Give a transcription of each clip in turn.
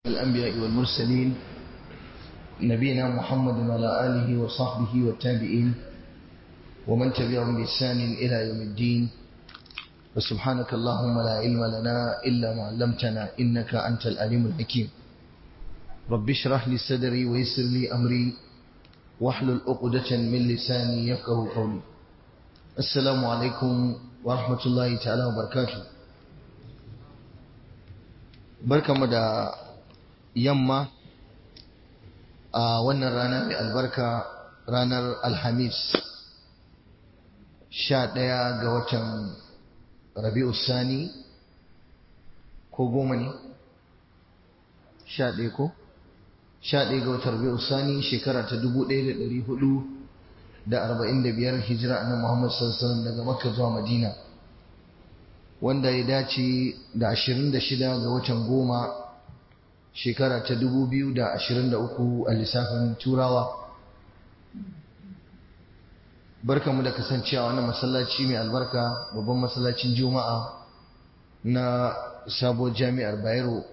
الأنبياء والمرسلين نبينا محمد وعلى آله وصحبه والتابعين ومن تبعهم بإحسان إلى يوم الدين وسبحانك اللهم لا علم لنا إلا ما علمتنا إنك أنت العليم الحكيم رب اشرح لي صدري ويسر لي أمري واحلل عقدة من لساني يفقه قولي السلام عليكم ورحمة الله تعالى وبركاته barkanmu da yamma a wannan rana mai albarka ranar alhamis sha ɗaya ga watan rabi'u sani ko goma ne sha ɗaya ko sha ɗaya ga watan rabi'u sani shekara ta dubu ɗaya da ɗari hudu da arba'in da biyar hijira annan muhammad sallallahu daga makka zuwa madina wanda ya dace da ashirin da shida ga watan goma shekara ta dubu biyu da ashirin da uku a lissafin turawa barkamu da kasancewa wannan masallaci mai albarka babban masallacin juma'a na sabuwar jami'ar bayero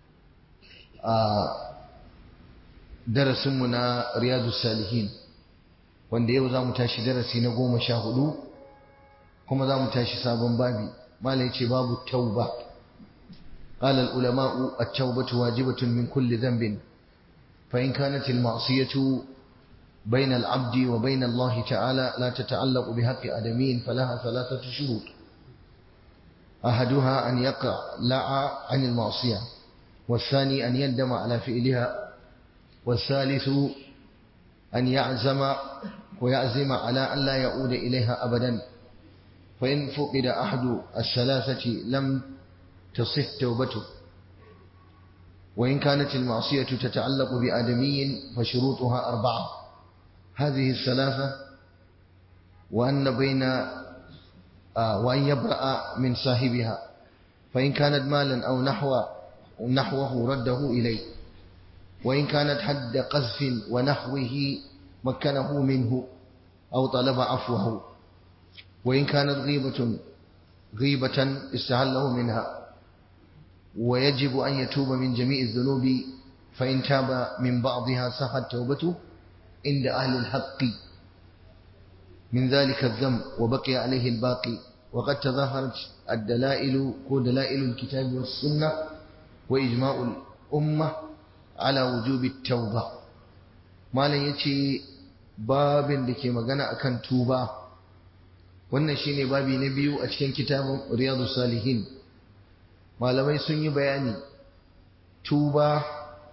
a darasinmu na riyadu salihin wanda yau za mu tashi darasi na goma sha hudu kuma za mu tashi sabon babi mala yace babu tauba قال العلماء التوبة واجبة من كل ذنب فإن كانت المعصية بين العبد وبين الله تعالى لا تتعلق بحق آدمين فلها ثلاثة شروط أحدها أن يقع لع عن المعصية والثاني أن يندم على فعلها والثالث أن يعزم ويعزم على أن لا يعود إليها أبدا فإن فقد أحد الثلاثة لم تصح توبته وإن كانت المعصية تتعلق بآدمي فشروطها أربعة هذه الثلاثة وأن بين آه وأن يبرأ من صاحبها فإن كانت مالا أو نحو نحوه رده إليه وإن كانت حد قذف ونحوه مكنه منه أو طلب عفوه وإن كانت غيبة غيبة استهله منها ويجب أن يتوب من جميع الذنوب فإن تاب من بعضها صحت توبته عند أهل الحق من ذلك الذنب وبقي عليه الباقي وقد تظاهرت الدلائل ودلائل الكتاب والسنة وإجماع الأمة على وجوب التوبة ما لن يتي باب لكي مغنى أكن توبة wannan shine babi na biyu a cikin kitabun riyadu salihin malamai sun yi bayani tuba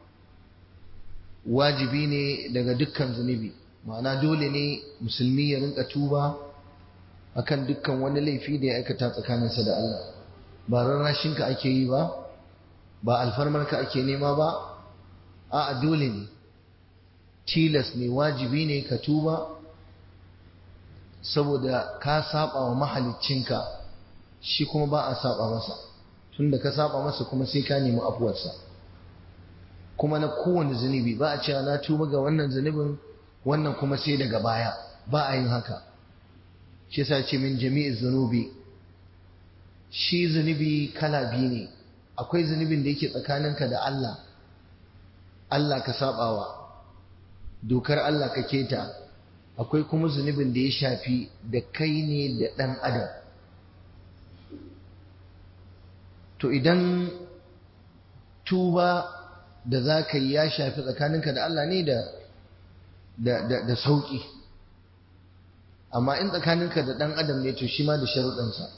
wajibi ne daga dukkan zunubi ma'ana dole ne musulmi ya rinka tuba akan dukkan wani laifi da ya aikata tsakaninsa da Allah ba rarrashinka ake yi ba ba alfarmarka ake nema ba a'a dole ne tilas ne wajibi ne ka tuba saboda ka saba wa mahaliccinka shi kuma ba a saba masa tunda ka saba masa kuma sai ka nemi afuwarsa kuma na kowane zunubi ba a cewa na tuba ga wannan zunubin wannan kuma sai daga baya ba a yin haka shi yasa ce min jami'i zunubi shi zunubi kala biyu ne akwai zunubin da yake tsakaninka da Allah Allah ka sabawa dokar Allah ka keta akwai kuma zunubin da ya shafi da kai ne da ɗan adam to idan tuba da za ka yi ya shafi tsakaninka da Allah ne da da sauƙi amma in tsakaninka da ɗan adam ne to shi ma da sharuɗansa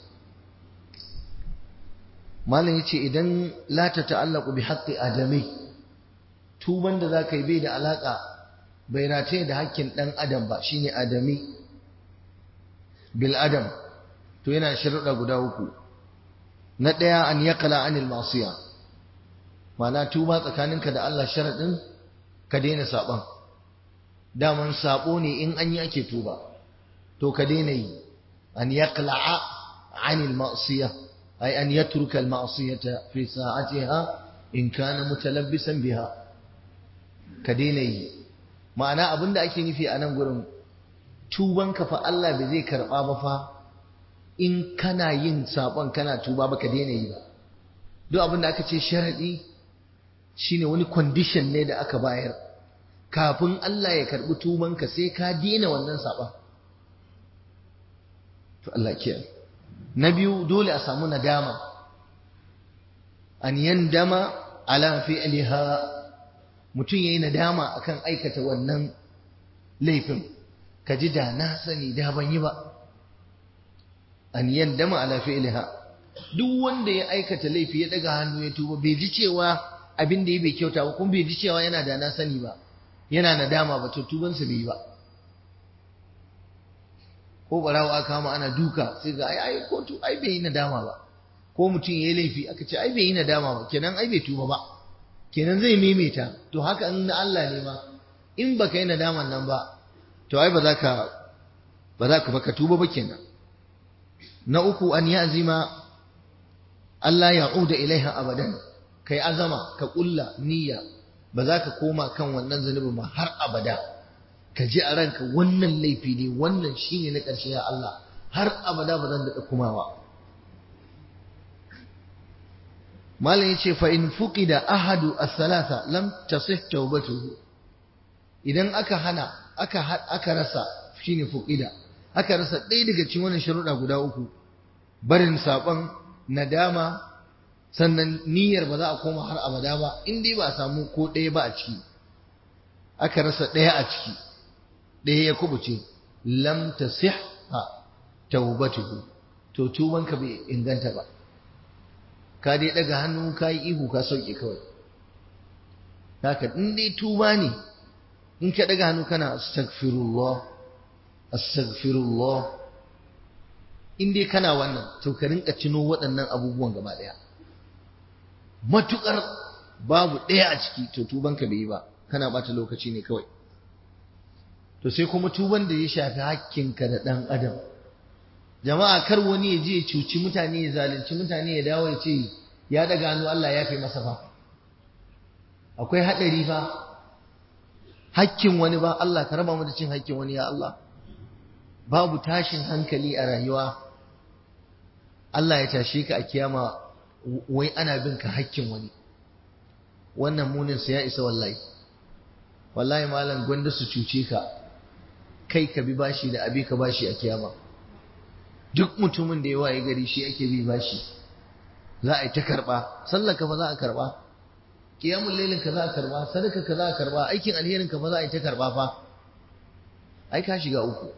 malam ya ce idan lata ta'allaku bi haƙƙi adamai tuban da za ka yi bai da alaƙa bai rataye da hakkin ɗan adam ba shine adami bil adam to yana sharuɗa guda uku na ɗaya an yaqala anil masiya ma'ana tuba tsakaninka da Allah sharaɗin ka daina saɓon daman saɓo ne in an yi ake tuba to ka daina yi an yaqla'a anil ma'siya ay an yatruka al ma'siyata fi sa'atiha in kana mutalabbisan biha ka daina yi ma'ana abin da ake nufi a nan gurin tubanka fa Allah bai zai karɓa ba fa in kana yin saɓon kana tuba ba ka daina yi ba duk abin da aka ce sharaɗi shine wani condition ne da aka bayar kafin Allah ya karbi tubanka sai ka dena wannan saba to Allah kiyaye na biyu dole a samu nadama an yandama ala fi'liha mutum yayi nadama akan aikata wannan laifin ka ji da na sani da ban yi ba an yandama ala fi'liha duk wanda ya aikata laifi ya daga hannu ya tuba bai ji cewa abin da ya bai kyauta ba kuma bai ji cewa yana da na sani ba yana nadama ba to tubansa bai yi ba ko barawa aka kama ana duka sai ga ai ai kotu ai bai yi nadama ba ko mutum ya yi laifi aka ce ai bai yi nadama ba kenan ai bai tuba ba kenan zai maimaita to haka in na Allah ne ma in baka yi nadaman nan ba to ai ba za ka ba za ka baka tuba ba kenan na uku an ya azima Allah ya uda ilaiha abadan kai azama ka kulla niyya ba za ka koma kan wannan zunubin ba har abada ka ji a ranka wannan laifi ne wannan shine na ƙarshe ya Allah har abada ba zan daɗa kumawa malam yace fa in fuqida ahadu as-salasa lam tasih tawbatuhu idan aka hana aka aka rasa shine fuqida aka rasa ɗaya daga cikin wannan sharuɗa guda uku barin saban nadama sannan niyyar ba za a koma har abada ba in dai ba a samu ko ɗaya ba a ciki aka rasa ɗaya a ciki ɗaya ya kubuce lam tasihha tawbatuhu to tubanka bai inganta ba ka dai daga hannu ka yi ihu ka sauke kawai haka in dai tuba ne in ka daga hannu kana astaghfirullah astaghfirullah in dai kana wannan to ka rinka cino waɗannan abubuwan gaba ɗaya matukar babu ɗaya a ciki to tubanka bai yi ba kana bata lokaci ne kawai to sai kuma tuban da ya shafi hakkinka da ɗan adam jama'a kar wani ya je ya cuci mutane ya zalunci mutane ya dawo ya ce ya daga hannu Allah ya fi masa fa akwai haɗari fa hakkin wani ba Allah ka raba mu da cin hakkin wani ya Allah babu tashin hankali a rayuwa Allah ya tashe ka a kiyama wai ana bin ka hakkin wani wannan munin sa ya isa wallahi wallahi malam gwanda su cuce ka kai ka bi bashi da abi ka bashi a kiyama duk mutumin da ya waye gari shi ake bi bashi za a yi ta karba sallar ka fa za a karba kiyamul lailin ka za a karba sadaka ka za a karba aikin alherin ka fa za a yi ta karba fa ai ka shiga uku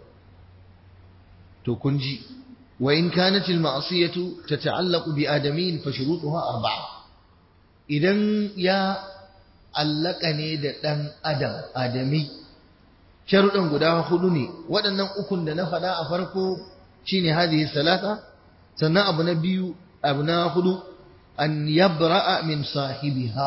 to kun ji wa in kanat al ma'siyatu tata'allaqu bi adamin fa shurutuha arba'a idan ya allaka ne da dan adam adami sharuɗan guda hudu ne waɗannan ukun da na faɗa a farko shine hadhihi salata sannan abu na biyu abu na hudu an yabra'a min sahibiha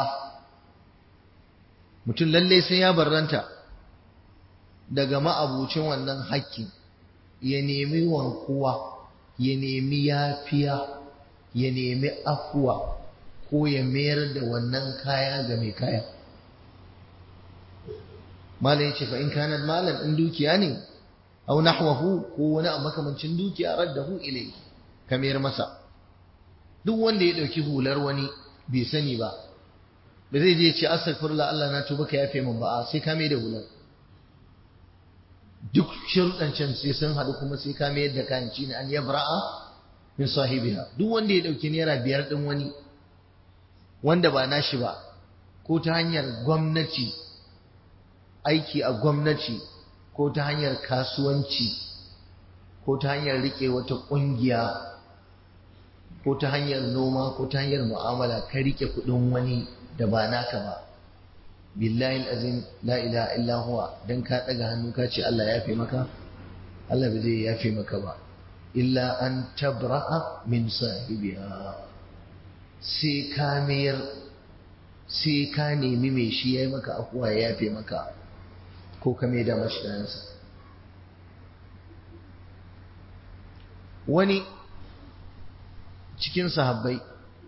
mutum lalle sai ya barranta daga ma'abucin wannan hakki ya nemi wankuwa ya nemi yafiya ya nemi afuwa ko ya mayar da wannan kaya ga mai kaya malam yace fa in kana malam in dukiya ne aw nahwahu ko wani abu makamancin dukiya raddahu ilayhi kamar masa duk wanda ya dauki hular wani bai sani ba ba zai je ce astaghfirullah Allah na tuba ka yafe min ba sai ka mai da hular duk sharuɗan can sai sun haɗu kuma sai ka mayar da kayan ci an yabra'a min sahibiha duk wanda ya dauki naira biyar din wani wanda ba nashi ba ko ta hanyar gwamnati aiki a gwamnati ko ta hanyar kasuwanci ko ta hanyar rike wata ƙungiya ko ta hanyar noma ko ta hanyar mu'amala ka rike kuɗin wani da ba naka ba billahi azim la ilaha illa huwa dan ka daga hannu ka ce Allah ya fi maka Allah ba zai yafe maka ba illa an tabra'a min sahibiha sai ka mayar sai ka nemi mai shi yayi maka afuwa ya yafe maka ko ka mai da mashi kayansa wani cikin sahabbai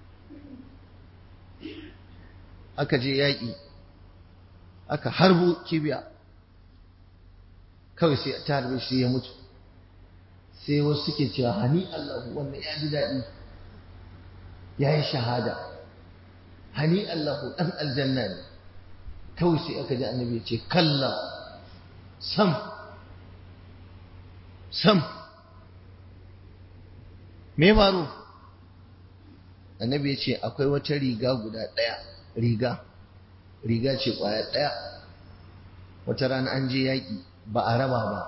aka je yaƙi aka harbo kibiya kawai sai ta harbe shi ya mutu sai wasu suke cewa hani Allah wannan ya ji daɗi ya yi shahada hani Allahu dan aljanna ne kawai sai aka ji annabi ya ce kalla sam sam me faru annabi ya ce akwai wata riga guda ɗaya riga riga ce ƙwaya ɗaya wata rana an je yaƙi ba a raba ba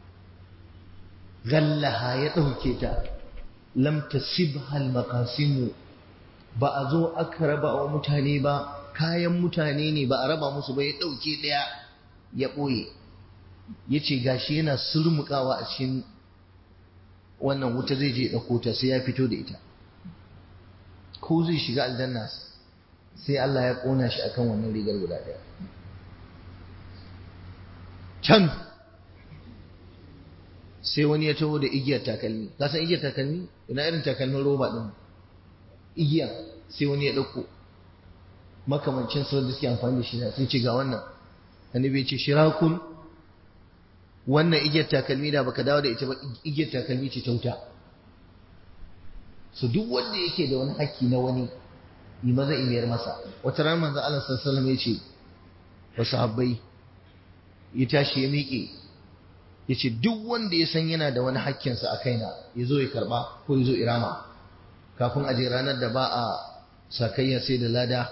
gallaha ya ɗauke ta lam tasibhal maqasimu ba a zo aka raba wa mutane ba kayan mutane ne ba a raba musu ba ya ɗauke ɗaya ya ɓoye ya ce gashi yana surmukawa a cikin wannan wuta zai je ɗauko ta sai ya fito da ita ko zai shiga aljanna sai Allah ya ƙona shi akan wannan rigar guda ɗaya can sai wani ya taho da igiyar takalmi ka san igiyar takalmi ina irin takalmin roba ɗin igiya sai wani ya ɗauko makamancin sau da suke amfani da shi sai ce ga wannan annabi ce shirakun wannan igiyar takalmi da baka dawo da ita ba igiyar takalmi ce ta wuta su duk wanda yake da wani haƙƙi na wani yi maza imiyar masa wata ran manzo Allah sallallahu alaihi ya ce wa sahabbai ya tashi ya miƙe ya ce duk wanda ya san yana da wani haƙƙinsa a kaina ya zo ya karɓa ko ya zo irama kafin a je ranar da ba a sakayya sai da lada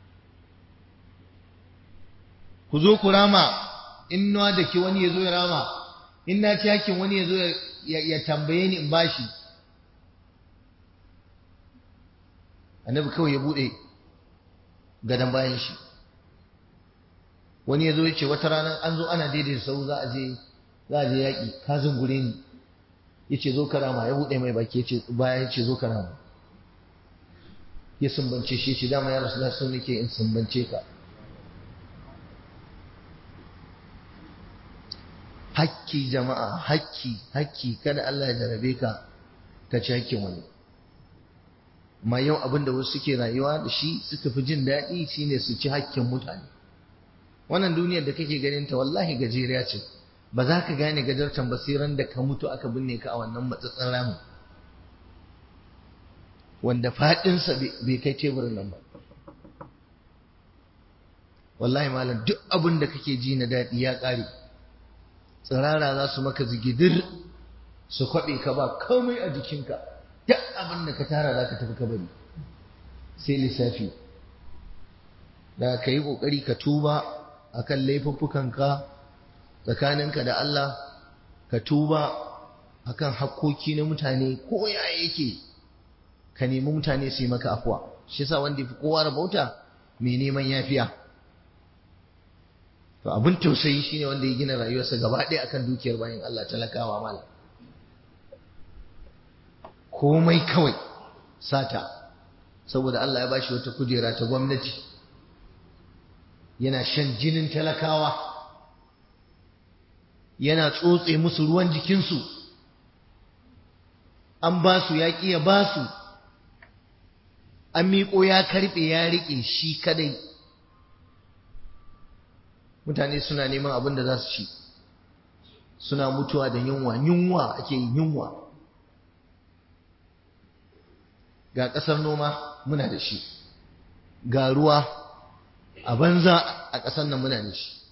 ku zo ku rama in na da ke wani ya zo ya rama in na ci hakkin wani ya zo ya tambaye ni in bashi annabi kawai ya bude gadon bayan shi wani ya zo ya ce wata rana an zo ana daidai sau za a je za a je yaƙi ka zungure ni ya ce zo karama ya buɗe mai baki ya ce baya ya ce zo karama ya sumbance shi ce dama ya rasu da sun nake in sumbance ka hakki jama'a hakki hakki kada Allah ya jarabe ka ka ci hakkin wani ma yau abin da wasu suke rayuwa da shi suka fi jin daɗi shine su ci hakkin mutane wannan duniyar da kake ganin ta wallahi gajeriya ce ba za ka gane gajartan basiran da ka mutu aka binne ka a wannan matsatsen ramin wanda faɗinsa bai kai teburin nan ba wallahi malam duk abin da kake ji na daɗi ya ƙare tsirara za su maka zigidir su kwaɓe ka ba komai a jikinka duk abin da ka tara za ka tafi ka bari sai lissafi da ka yi ƙoƙari ka tuba a kan laifuffukanka tsakaninka da Allah ka tuba a kan hakkoki na mutane ko ya yake ka nemi mutane su yi maka afuwa shi sa wanda fi kowa rabauta mai neman yafiya to abin tausayi shine wanda ya gina rayuwarsa gaba ɗaya akan dukiyar bayan Allah talakawa mala komai kawai sata saboda Allah ya bashi wata kujera ta gwamnati yana shan jinin talakawa yana tsotse musu ruwan jikinsu an ba su ya ya ba su an miƙo ya karɓe ya riƙe shi kadai mutane suna neman abin da za su ci suna mutuwa da yunwa yunwa ake yi yunwa ga ƙasar noma muna da shi ga ruwa a banza a ƙasar nan muna da shi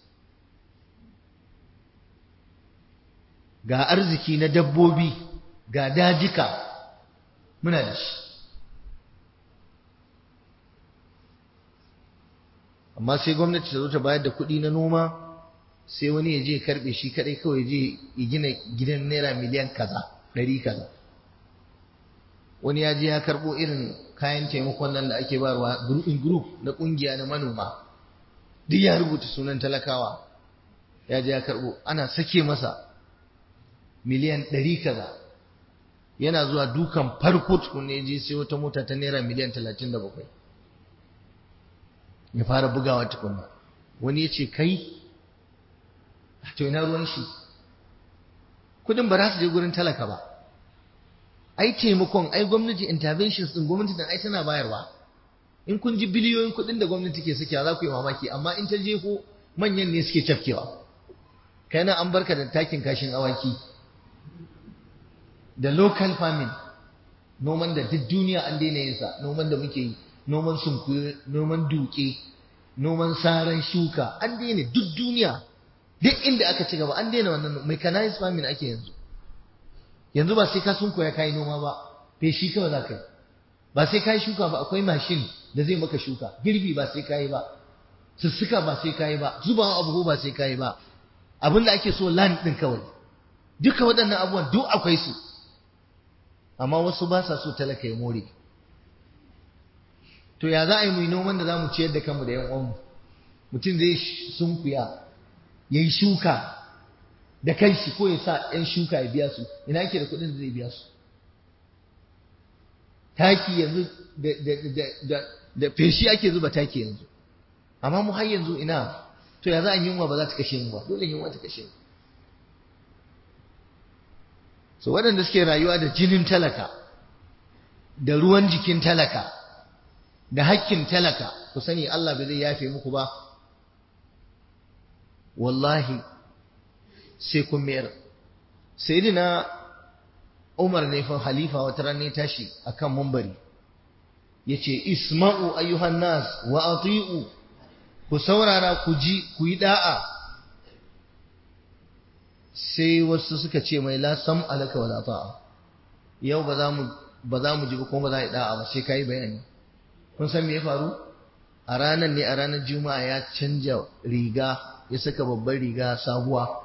ga arziki na dabbobi ga dajika muna da shi amma sai gwamnati ta zo ta bayar da kuɗi na noma sai wani ya je karɓe shi kaɗai kawai je ya gina gidan naira miliyan kaza ɗari kaza wani ya je ya karɓo irin kayan taimakon nan da ake barwa group in group na ƙungiya na manoma duk ya rubuta sunan talakawa ya je ya karɓo ana sake masa miliyan ɗari kaza yana zuwa dukan farko tukunne ya je sai wata mota ta naira miliyan talatin da bakwai ya fara bugawa tukunna wani ya ce kai to ina ruwan shi kudin ba za su je gurin talaka ba ai taimakon ai gwamnati interventions din gwamnati din ai tana bayarwa in kun ji biliyoyin kudin da gwamnati ke sakewa za ku yi mamaki amma in ta je ko manyan ne suke cafkewa kai nan an barka da takin kashin awaki da local farming noman da duk duniya an daina yin sa noman da muke yi noman sunkuyi noman duke noman saran shuka an daina duk duniya duk inda aka ci gaba an daina wannan mechanized farming ake yanzu yanzu ba sai ka sunkuya kai noma ba feshi kawai za ka yi ba sai ka yi shuka ba akwai mashin da zai maka shuka girbi ba sai ka yi ba sussuka ba sai ka yi ba zubawa abu ba sai ka yi ba abin da ake so land ɗin kawai duka waɗannan abubuwan duk akwai su amma wasu ba sa so talaka ya more to ya za a yi mu noman da za mu ciyar da kanmu da yan uwanmu mutum zai sunkuya ya yi shuka da kanshi ko ya sa yan shuka ya biya su ina yake da kuɗin da zai biya su taki yanzu da feshi ake zuba taki yanzu amma mu har yanzu ina to ya za a yunwa ba za ta kashe mu ba dole yunwa ta kashe mu so waɗanda suke rayuwa da jinin talaka da ruwan jikin talaka da hakkin talaka ku sani Allah bai zai yafe muku ba wallahi sai kun mayar sayyidina Umar ne fa halifa wata ran ne tashi akan mumbari yace isma'u ayyuhan nas wa ati'u ku saurara ku ji ku yi da'a sai wasu suka ce mai la sam alaka wala ta'a yau ba za mu ba za mu ji ba kuma ba za a yi da'a ba sai kai bayani kun san me ya faru a ranar ne a ranar juma'a ya canja riga ya saka babbar riga sabuwa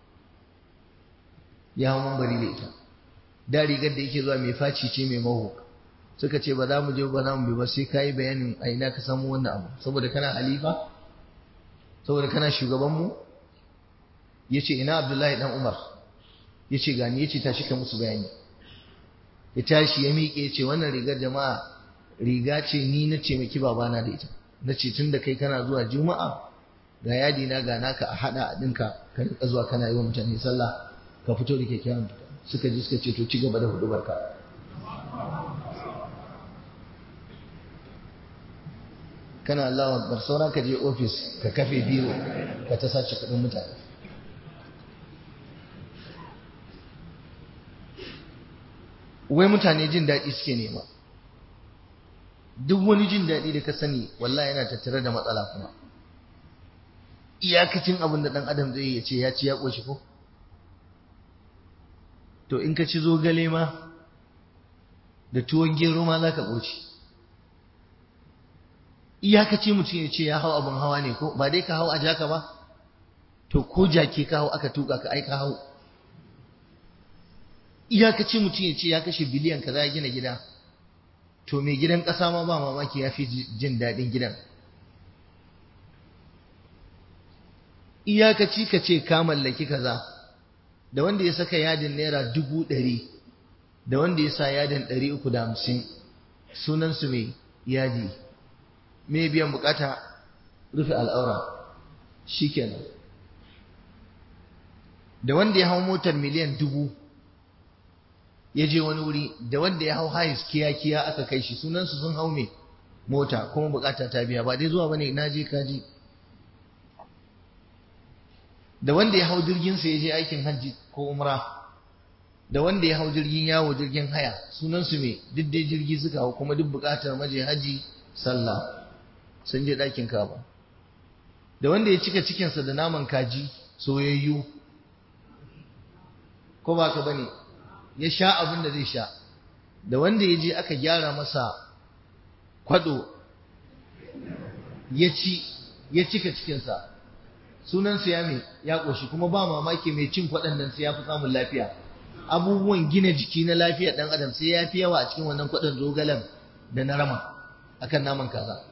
ya hau mambari da ita da rigar da yake zuwa mai faci ce mai maho suka ce ba za mu je ba za mu bi ba sai kai bayanin a ina ka samu wannan abu saboda kana halifa saboda kana shugaban mu yace ina Abdullahi dan Umar yace gani yace tashi ka musu bayani ya tashi ya miƙe yace wannan rigar jama'a riga ce ni na ce miki babana da ita na ce tun da kai kana zuwa juma'a ga yadi na ga naka a hada a dinka ka rika zuwa kana yi wa mutane sallah ka fito da kyakkyawan fita suka ji suka ce to ci gaba da hudu barka kana Allah akbar sauran ka je ofis ka kafe biro ka ta sace kudin mutane wai mutane jin daɗi suke nema duk wani jin daɗi da ka sani wallahi yana tattare da matsala kuma iyakacin abin da ɗan adam zai ya ce ya ci ya ƙoshi ko to in ka ci zogale ma da tuwon gero ma za ka ƙoci iyakaci mutum ya ce ya hau abin hawa ne ko ba dai ka hau a jaka ba to ko jaki ka hau aka tuka ka ai ka hau iyakaci mutum ya ce ya kashe biliyan ka za gina gida to mai gidan ƙasa ma ba mamaki ya fi jin daɗin gidan iyakaci ka ce ka mallaki kaza da wanda ya saka yadin naira dubu ɗari da wanda ya sa yadin ɗari uku da hamsin sunansu mai yadi mai biyan bukata rufe al'aura shi kenan da wanda ya hau motar miliyan dubu ya je wani wuri da wanda ya hau hayis kiya-kiya aka kai shi sunansu sun hau mai mota kuma bukata ta biya ba dai zuwa bane na je kaji da wanda ya hau jirginsa ya je aikin hajji ko umra da wanda ya hau jirgin yawo jirgin haya sunansu mai duk dai jirgi suka hau kuma duk bukatar maje haji sallah sun je ɗakin kaba da wanda ya cika cikinsa da naman kaji soyayyu ko ba ka bane ya sha abin da zai sha da wanda ya je aka gyara masa kwado ya ci ya cika cikinsa sunansa ya mai ya ƙoshi kuma ba mamaki mai cin kwaɗan nan sai ya fi samun lafiya abubuwan gina jiki na lafiya ɗan adam sai ya fi yawa a cikin wannan kwaɗan zogalen da na rama akan naman kaza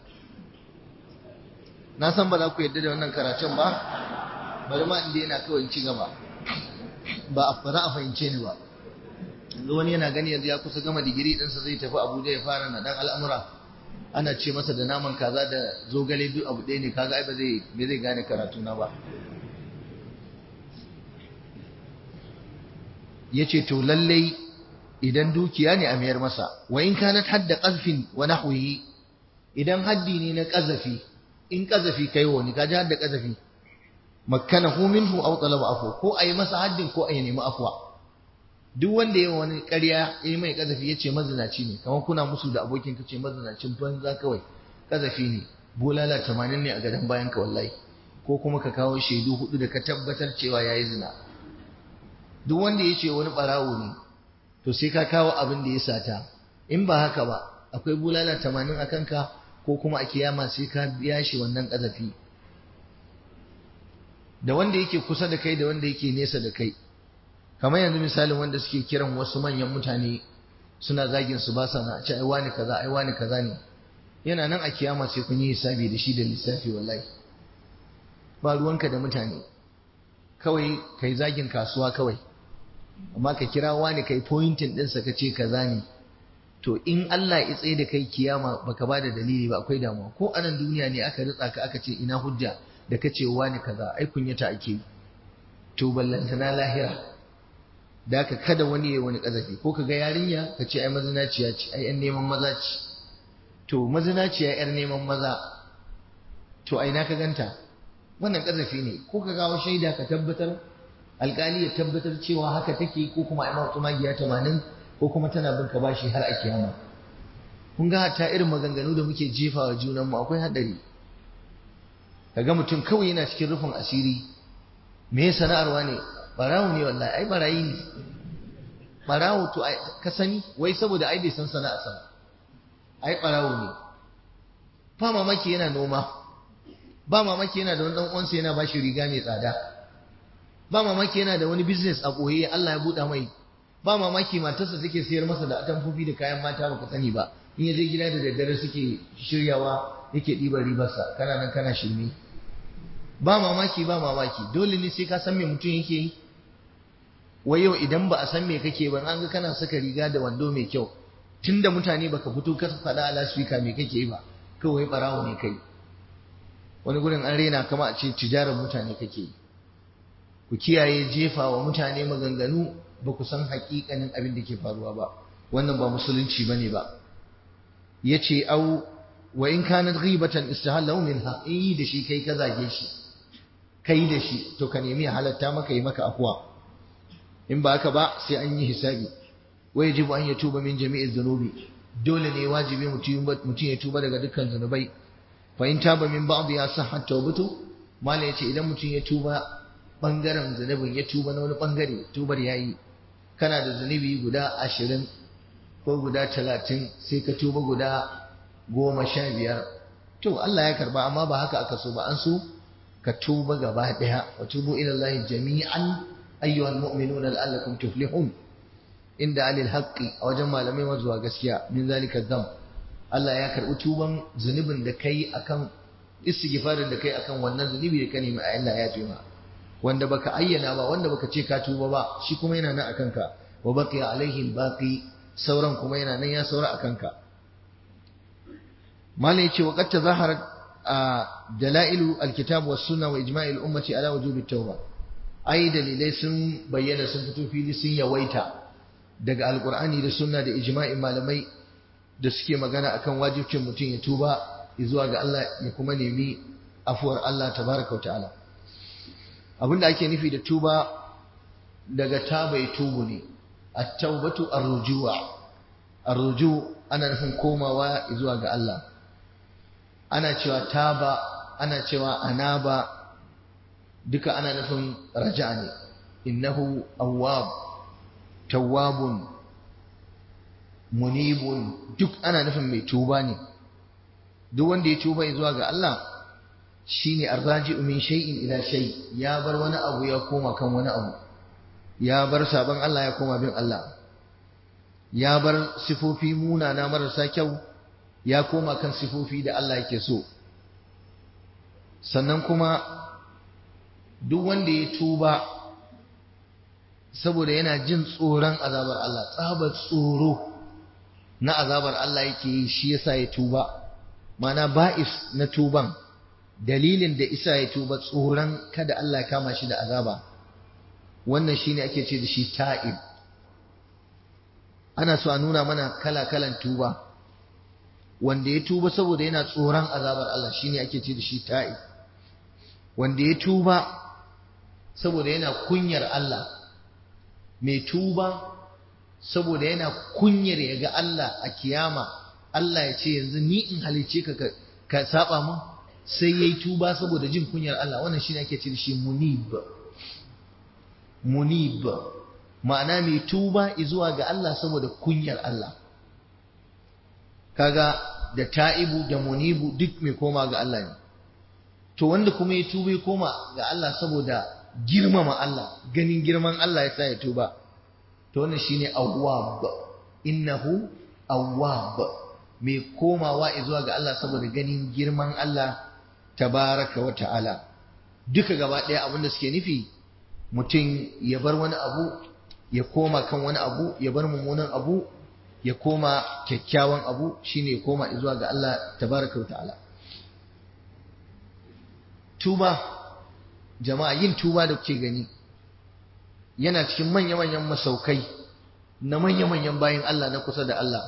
na san ba za ku yarda da wannan karatun ba bari ma inda yana kawai ci gaba ba a fara a fahimce ni ba yanzu wani yana gani yanzu ya kusa gama digiri ɗinsa zai tafi abuja ya fara na ɗan al'amura ana ce masa da naman kaza da zogale duk abu ɗaya ne kaga ai ba zai ba zai gane karatu na ba yace to lallai idan dukiya ne a mayar masa wa in kanat hadda qazfin wa nahwihi idan haddi ne na qazafi in qazafi kai wani kaji hadda qazafi makkanahu minhu aw talaba afwa ko ayi masa haddin ko ayi nemi afwa duk wanda ya wani ƙarya ya mai kazafi ya ce mazinaci ne kamar kuna musu da abokin ka ce mazinacin banza kawai kazafi ne bulala tamanin ne a gadon bayan ka wallahi ko kuma ka kawo shaidu hudu da ka tabbatar cewa ya yi zina duk wanda ya ce wani ɓarawo ne to sai ka kawo abin da ya sata in ba haka ba akwai bulala tamanin a kanka ko kuma a kiyama sai ka biya shi wannan kazafi da wanda yake kusa da kai da wanda yake nesa da kai kamar yanzu misalin wanda suke kiran wasu manyan mutane suna zagin su ba sa na ce ai wani kaza ai wani kaza ne yana nan a kiyama sai kun yi hisabi da shi da lissafi wallahi ba ruwanka da mutane kawai kai zagin kasuwa kawai amma ka kira wani kai pointing ɗinsa ka ce kaza ne to in Allah ya tsaye da kai kiyama baka ba da dalili ba akwai damuwa ko anan duniya ne aka ritsa ka aka ce ina hujja da ka ce wani kaza ai kunyata ake to ballantana lahira da ka kada wani ya wani kazafi ko ka ga yarinya ka ce ai mazinaciya ce ai yan neman maza ce to mazinaciya yar neman maza to ai na ka ganta wannan kazafi ne ko ka gawo shaida ka tabbatar alkali ya tabbatar cewa haka take ko kuma ai mawtu magiya 80 ko kuma tana bin ka bashi har a kiyama kun ga hatta irin maganganu da muke jefawa junan mu akwai hadari kaga mutum kawai yana cikin rufin asiri me sana'arwa ne barawo ne wallahi ai barayi ne barawo to ka sani wai saboda ai bai san sana'a sana ai barawo ne ba mamaki yana noma ba mamaki yana da wani dan uwansa yana bashi riga mai tsada ba mamaki yana da wani business a koye Allah ya buɗa mai ba mamaki matarsa take sayar masa da atamfofi da kayan mata baka sani ba in ya je gida da daddare suke shiryawa yake ɗiban ribarsa kana nan kana shirme ba mamaki ba mamaki dole ne sai ka san me mutum yake yi wai yau idan ba a san me kake ba an ga kana saka riga da wando mai kyau tunda mutane baka fito ka faɗa a lasfika me kake yi ba kawai barawo ne kai wani gurin an rena kama a ce tijarar mutane kake yi ku kiyaye jefa wa mutane maganganu ba ku san haƙiƙanin abin da ke faruwa ba wannan ba musulunci bane ba yace au wa in kanat ghibatan istahallahu minha in yi da shi kai ka zage shi kai da shi to ka nemi halatta maka yi maka afwa in ba haka ba sai an yi hisabi wa yajibu an yatuba min jami'i dhunubi dole ne wajibi mutum mutum ya tuba daga dukkan zunubai fa in taba min ba'd ya sahha tawbatu mala yace idan mutum ya tuba bangaren zunubin ya tuba na wani bangare tubar yayi kana da zunubi guda ashirin ko guda talatin sai ka tuba guda goma sha biyar to Allah ya karba amma ba haka aka so ba an so ka tuba gaba daya wa tubu ila Allah jami'an ayyuhal mu'minuna la'allakum tuflihun inda alil haqqi a wajen malamai zuwa gaskiya min zalika dham Allah ya karbi tuban zunubin da kai akan istighfarin da kai akan wannan zunubi da ka nemi a Allah ya tuba wanda baka ayyana ba wanda baka ce ka tuba ba shi kuma yana nan akan ka wa baqiya alaihi baqi sauran kuma yana nan ya saura akan ka malai yace wa qad tazaharat dalailu alkitab was sunna wa ijma'il ummati ala wujubi tauba ai dalilai sun bayyana sun fito fili sun yawaita daga alqur'ani da sunna da ijma'in malamai da suke magana akan wajibcin mutum ya tuba zuwa ga Allah ya kuma nemi afuwar Allah tabaraka wa ta'ala abinda ake nufi da tuba daga tabai tubu ne at-taubatu ar-rujua ar-ruju ana nufin komawa zuwa ga Allah ana cewa taba ana cewa anaba duka ana nufin raja'a ne innahu awwab tawwabun munibun duk ana nufin mai tuba ne duk wanda ya tuba zuwa ga Allah shine arraji'u min shay'in ila shay ya bar wani abu ya koma kan wani abu ya bar sabon Allah ya koma bin Allah ya bar sifofi munana marasa kyau ya koma kan sifofi da Allah yake so sannan kuma duk wanda ya tuba saboda yana jin tsoron azabar Allah tsabar tsoro na azabar Allah yake yi shi yasa ya tuba mana ba'is na tuban dalilin da isa ya tuba tsoron kada Allah kama shi da azaba wannan shine ake ce da shi ta'ib ana so a nuna mana kala-kalan tuba wanda ya tuba saboda yana tsoron azabar Allah shine ake ce da shi ta'ib wanda ya tuba saboda yana kunyar Allah mai tuba saboda yana kunyar ya ga Allah a kiyama Allah ya ce yanzu ni in halice ka ka saba mun sai yayi tuba saboda jin kunyar Allah wannan shine ake ce shi munib munib ma'ana mai tuba zuwa ga Allah saboda kunyar Allah kaga da ta'ibu da munibu duk mai koma ga Allah ne to wanda kuma ya tuba ya koma ga Allah saboda girmama Allah ganin girman Allah ya sa ya tuba to wannan shine awwab innahu awwab mai komawa zuwa ga Allah saboda ganin girman Allah tabaraka wa ta'ala duka gaba ɗaya abinda suke nufi mutum ya bar wani abu ya koma kan wani abu ya bar mummunan abu ya koma kyakkyawan abu shine ya koma zuwa ga Allah tabaraka wa ta'ala tuba jama'a yin tuba da kuke gani yana cikin manya-manyan masaukai na manya-manyan bayan Allah na kusa da Allah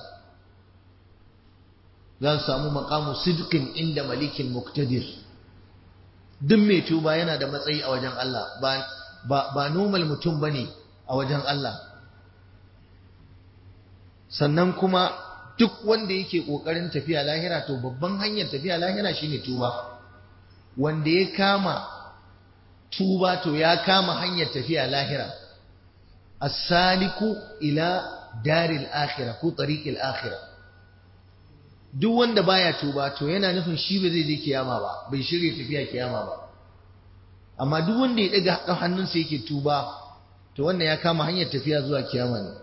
za su samu makamu sidqin inda malikin muktadir duk mai tuba yana da matsayi a wajen Allah ba ba ba normal mutum bane a wajen Allah sannan kuma duk wanda yake kokarin tafiya lahira to babban hanyar tafiya lahira shine tuba wanda ya kama tuba to ya kama hanyar tafiya lahira as-saliku ila daril akhirah ko tariqil akhirah duk wanda baya tuba to yana nufin shi ba zai je kiyama ba bai shirye tafiya kiyama ba amma duk wanda ya daga hannunsa yake tuba to wannan ya kama hanyar tafiya zuwa kiyama ne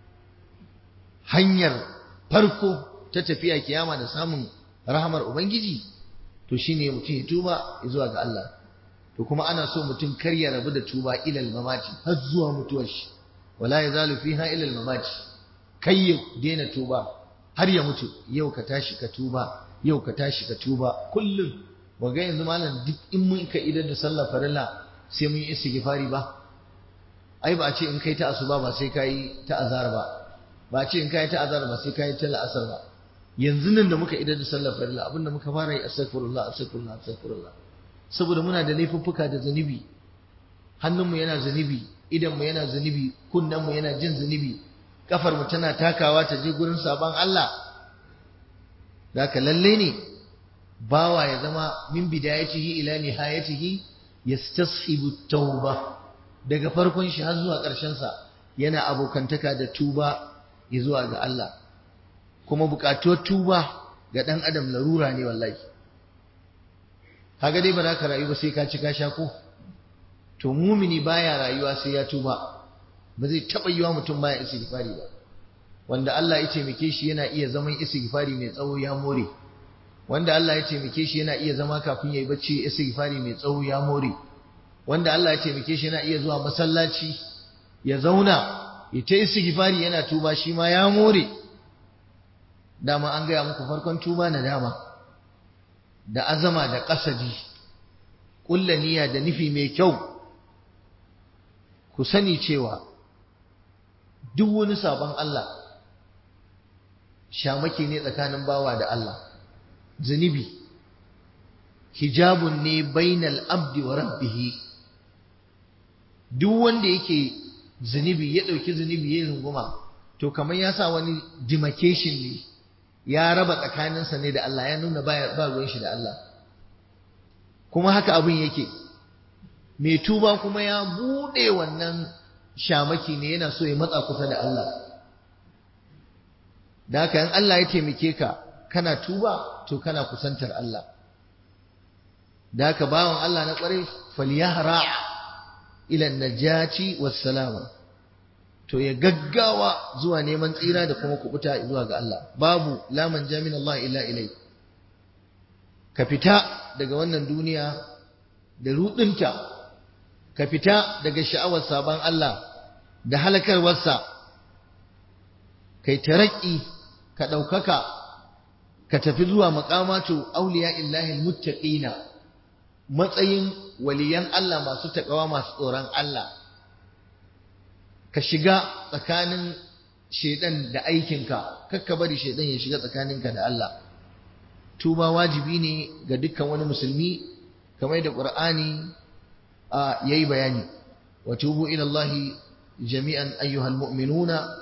hanyar farko ta tafiya kiyama da samun rahamar ubangiji to shine mutum ya tuba zuwa ga Allah to kuma ana so mutum kar ya rabu da tuba ilal mamati har zuwa mutuwar shi wala yazalu fiha ilal mamati kai ya daina tuba har ya mutu yau ka tashi ka tuba yau ka tashi ka tuba kullum waga yanzu malam duk in mun ka idar da sallar farilla sai mun yi istighfari ba ai ba a ce in kai ta asuba ba sai kai ta azhar ba ba a ce in kai ta azhar ba sai kai ta la'asar ba yanzu nan da muka idar da sallar farilla abinda muka fara yi astaghfirullah astaghfirullah astaghfirullah saboda muna da laifuffuka da zunubi hannunmu yana zunubi idanmu yana zunubi kunnenmu yana jin zunubi kafar mu tana takawa ta je gurin sabon Allah ka lalle ne bawa ya zama min bidayatihi ila nihayatihi yastashibu tauba daga farkon shi har zuwa ƙarshen sa yana abokantaka da tuba zuwa ga Allah kuma buƙatuwar tuba ga ɗan adam larura ne wallahi kaga dai ba za ka rayu ba sai ka ci ka sha ko to mumini baya rayuwa sai ya tuba ba zai taɓa yiwa mutum baya istighfari ba wanda Allah ya taimake shi yana iya zaman istighfari mai tsawo ya more wanda Allah ya taimake shi yana iya zama kafin yayi bacci istighfari mai tsawo ya more wanda Allah ya taimake shi yana iya zuwa masallaci ya zauna ya ta istighfari yana tuba shi ma ya more dama an gaya muku farkon tuba na dama da azama da kasadi ƙulla niyya da nufi mai kyau ku sani cewa duk wani sabon Allah shamaki ne tsakanin bawa da Allah zunubi hijabun ne bainal abdi wa rabbihi duk wanda yake zunubi ya ɗauki zunubi ya runguma to kamar ya sa wani demarcation ne ya raba tsakaninsa ne da Allah ya nuna ba ruwan shi da Allah kuma haka abin yake mai tuba kuma ya buɗe wannan shamaki ne yana so ya matsa kusa da Allah da haka in Allah ya taimake ka kana tuba to kana kusantar Allah da haka bawan Allah na ƙwarai falyahra ila najati wassalama to ya gaggawa zuwa neman tsira da kuma kubuta zuwa ga Allah babu laman jamin Allah illa ilai ka fita daga wannan duniya da rudinta ka fita daga sha'awar sabon Allah da halakarwarsa kai taraki ka ɗaukaka ka tafi zuwa maƙamatu auliya illahi muttaqina matsayin waliyan Allah masu taƙawa masu tsoron Allah ka shiga tsakanin shaidan da aikinka kakka bari shaidan ya shiga tsakaninka da Allah tuba wajibi ne ga dukkan wani musulmi kamar da Qur'ani yayi bayani wa tubu ila Allah jami'an ayyuhal mu'minuna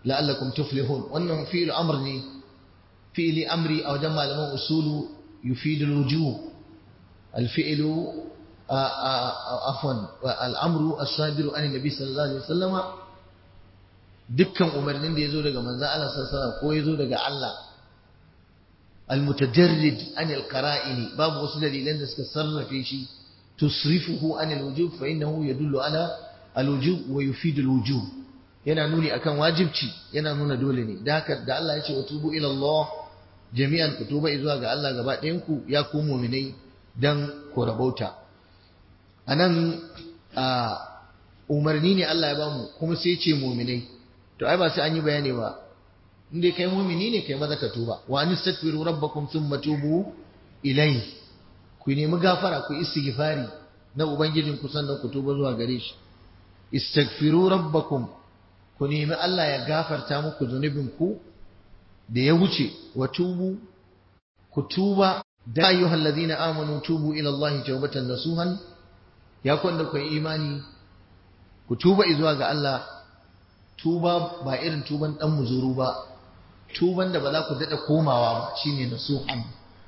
la'allakum tuflihun wannan fi'il amr ne fi'ili amri a wajen malaman usulu yufidul wujuh al-fi'lu afwan al-amru as-sabiru an nabi sallallahu alaihi wasallama dukkan umarnin da yazo daga manzon Allah sallallahu alaihi wasallam ko yazo daga Allah al-mutajarrid an al-qara'ini babu wasu dalilan da suka sarrafe shi tusrifuhu an al-wujub fa innahu yadullu ala al-wujub wa yufidu al-wujub yana nuni akan wajibci yana nuna dole ne da haka da Allah ya ce wa tubu ila Allah jami'an ku tuba zuwa ga Allah gaba ɗayan ku ya ku mu'minai dan ku rabauta anan a umarni ne Allah ya bamu kuma sai ce mu'minai to ai ba sai an yi bayani ba in dai kai mu'mini ne kai maza ka tuba wa anistaghfiru rabbakum thumma tubu ilayhi ku nemi gafara ku istighfari na ubangijin ku sannan ku tuba zuwa gare shi istaghfiru rabbakum ku nemi Allah ya gafarta muku zunubin ku da ya wuce wa tubu ku tuba da ayyuhal ladina amanu tubu ila Allah tawbatan nasuhan ya kwanda ku imani ku tuba zuwa ga Allah tuba ba irin tuban dan muzuru ba tuban da ba za ku dada komawa ba shine nasuhan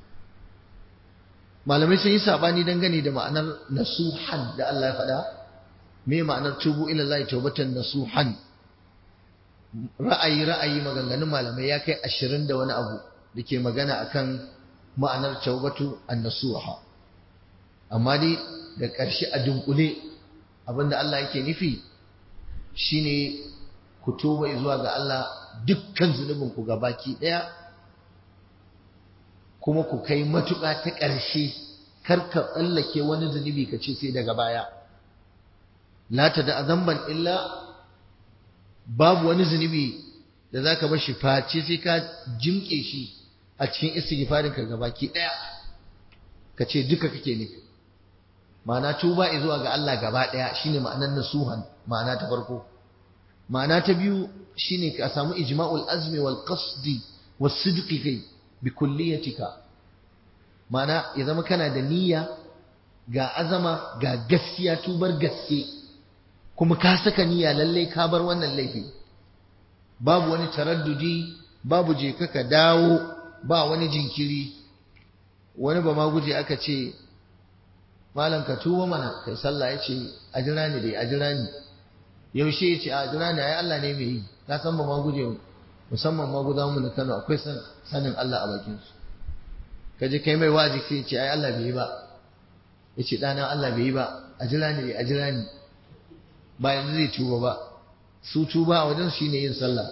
malamai sun yi sabani dangane da ma'anar nasuhan da Allah ya faɗa me ma'anar tubu ila Allah tawbatan nasuhan ra'ayi ra'ayi maganganun malamai ya kai ashirin da wani abu da ke magana akan ma'anar taubatu annasuha amma dai da ƙarshe a dunkule abinda Allah yake nufi shine ku tuba zuwa ga Allah dukkan zunubin ku gabaki ɗaya kuma ku kai matuƙa ta ƙarshe kar ka tsallake wani zunubi ka ce sai daga baya la ta da zamban illa babu wani zunubi da za ka bashi face sai ka jimke shi a cikin istighfarin ka gabaki daya ka ce duka kake nufi ma'ana tuba zuwa ga Allah gaba daya shine ma'anar nasuhan ma'ana ta farko ma'ana ta biyu shine ka samu ijma'ul azmi wal qasdi was sidqi kai bi kulliyatika ma'ana ya zama kana da niyya ga azama ga gaskiya tubar gaske kuma ka saka niyya lalle ka bar wannan laifi babu wani taraddudi babu je ka dawo ba wani jinkiri wani ba ma guje aka ce malam ka tuba mana kai sallah ya ce a jira ni dai a jira ni yaushe ya ce a jira ni ai Allah ne mai yi na san ba ma guje musamman ma guda mu na Kano akwai sanin Allah a bakin su kaje kai mai wazi sai ya ce ai Allah bai yi ba ya ce ɗana Allah bai yi ba a jira ni dai a jira ni ba yanzu zai tuba ba su tuba a wajen shi ne yin sallah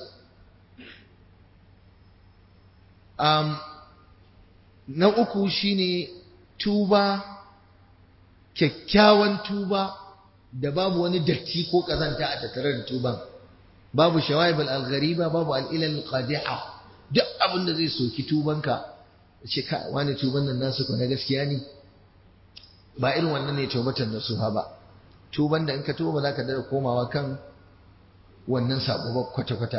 um, na uku shine tuba kyakkyawan tuba da babu wani datti ko kazanta a tattare da tuban babu shawaib al-ghariba babu al-ilal qadiha duk abin da zai soki tubanka ce ka wani tuban nan nasu ko na gaskiya ne ba irin wannan ne tawbatan nasuha ba tuban da in ka tuba za ka dada komawa kan wannan sabo ba kwata-kwata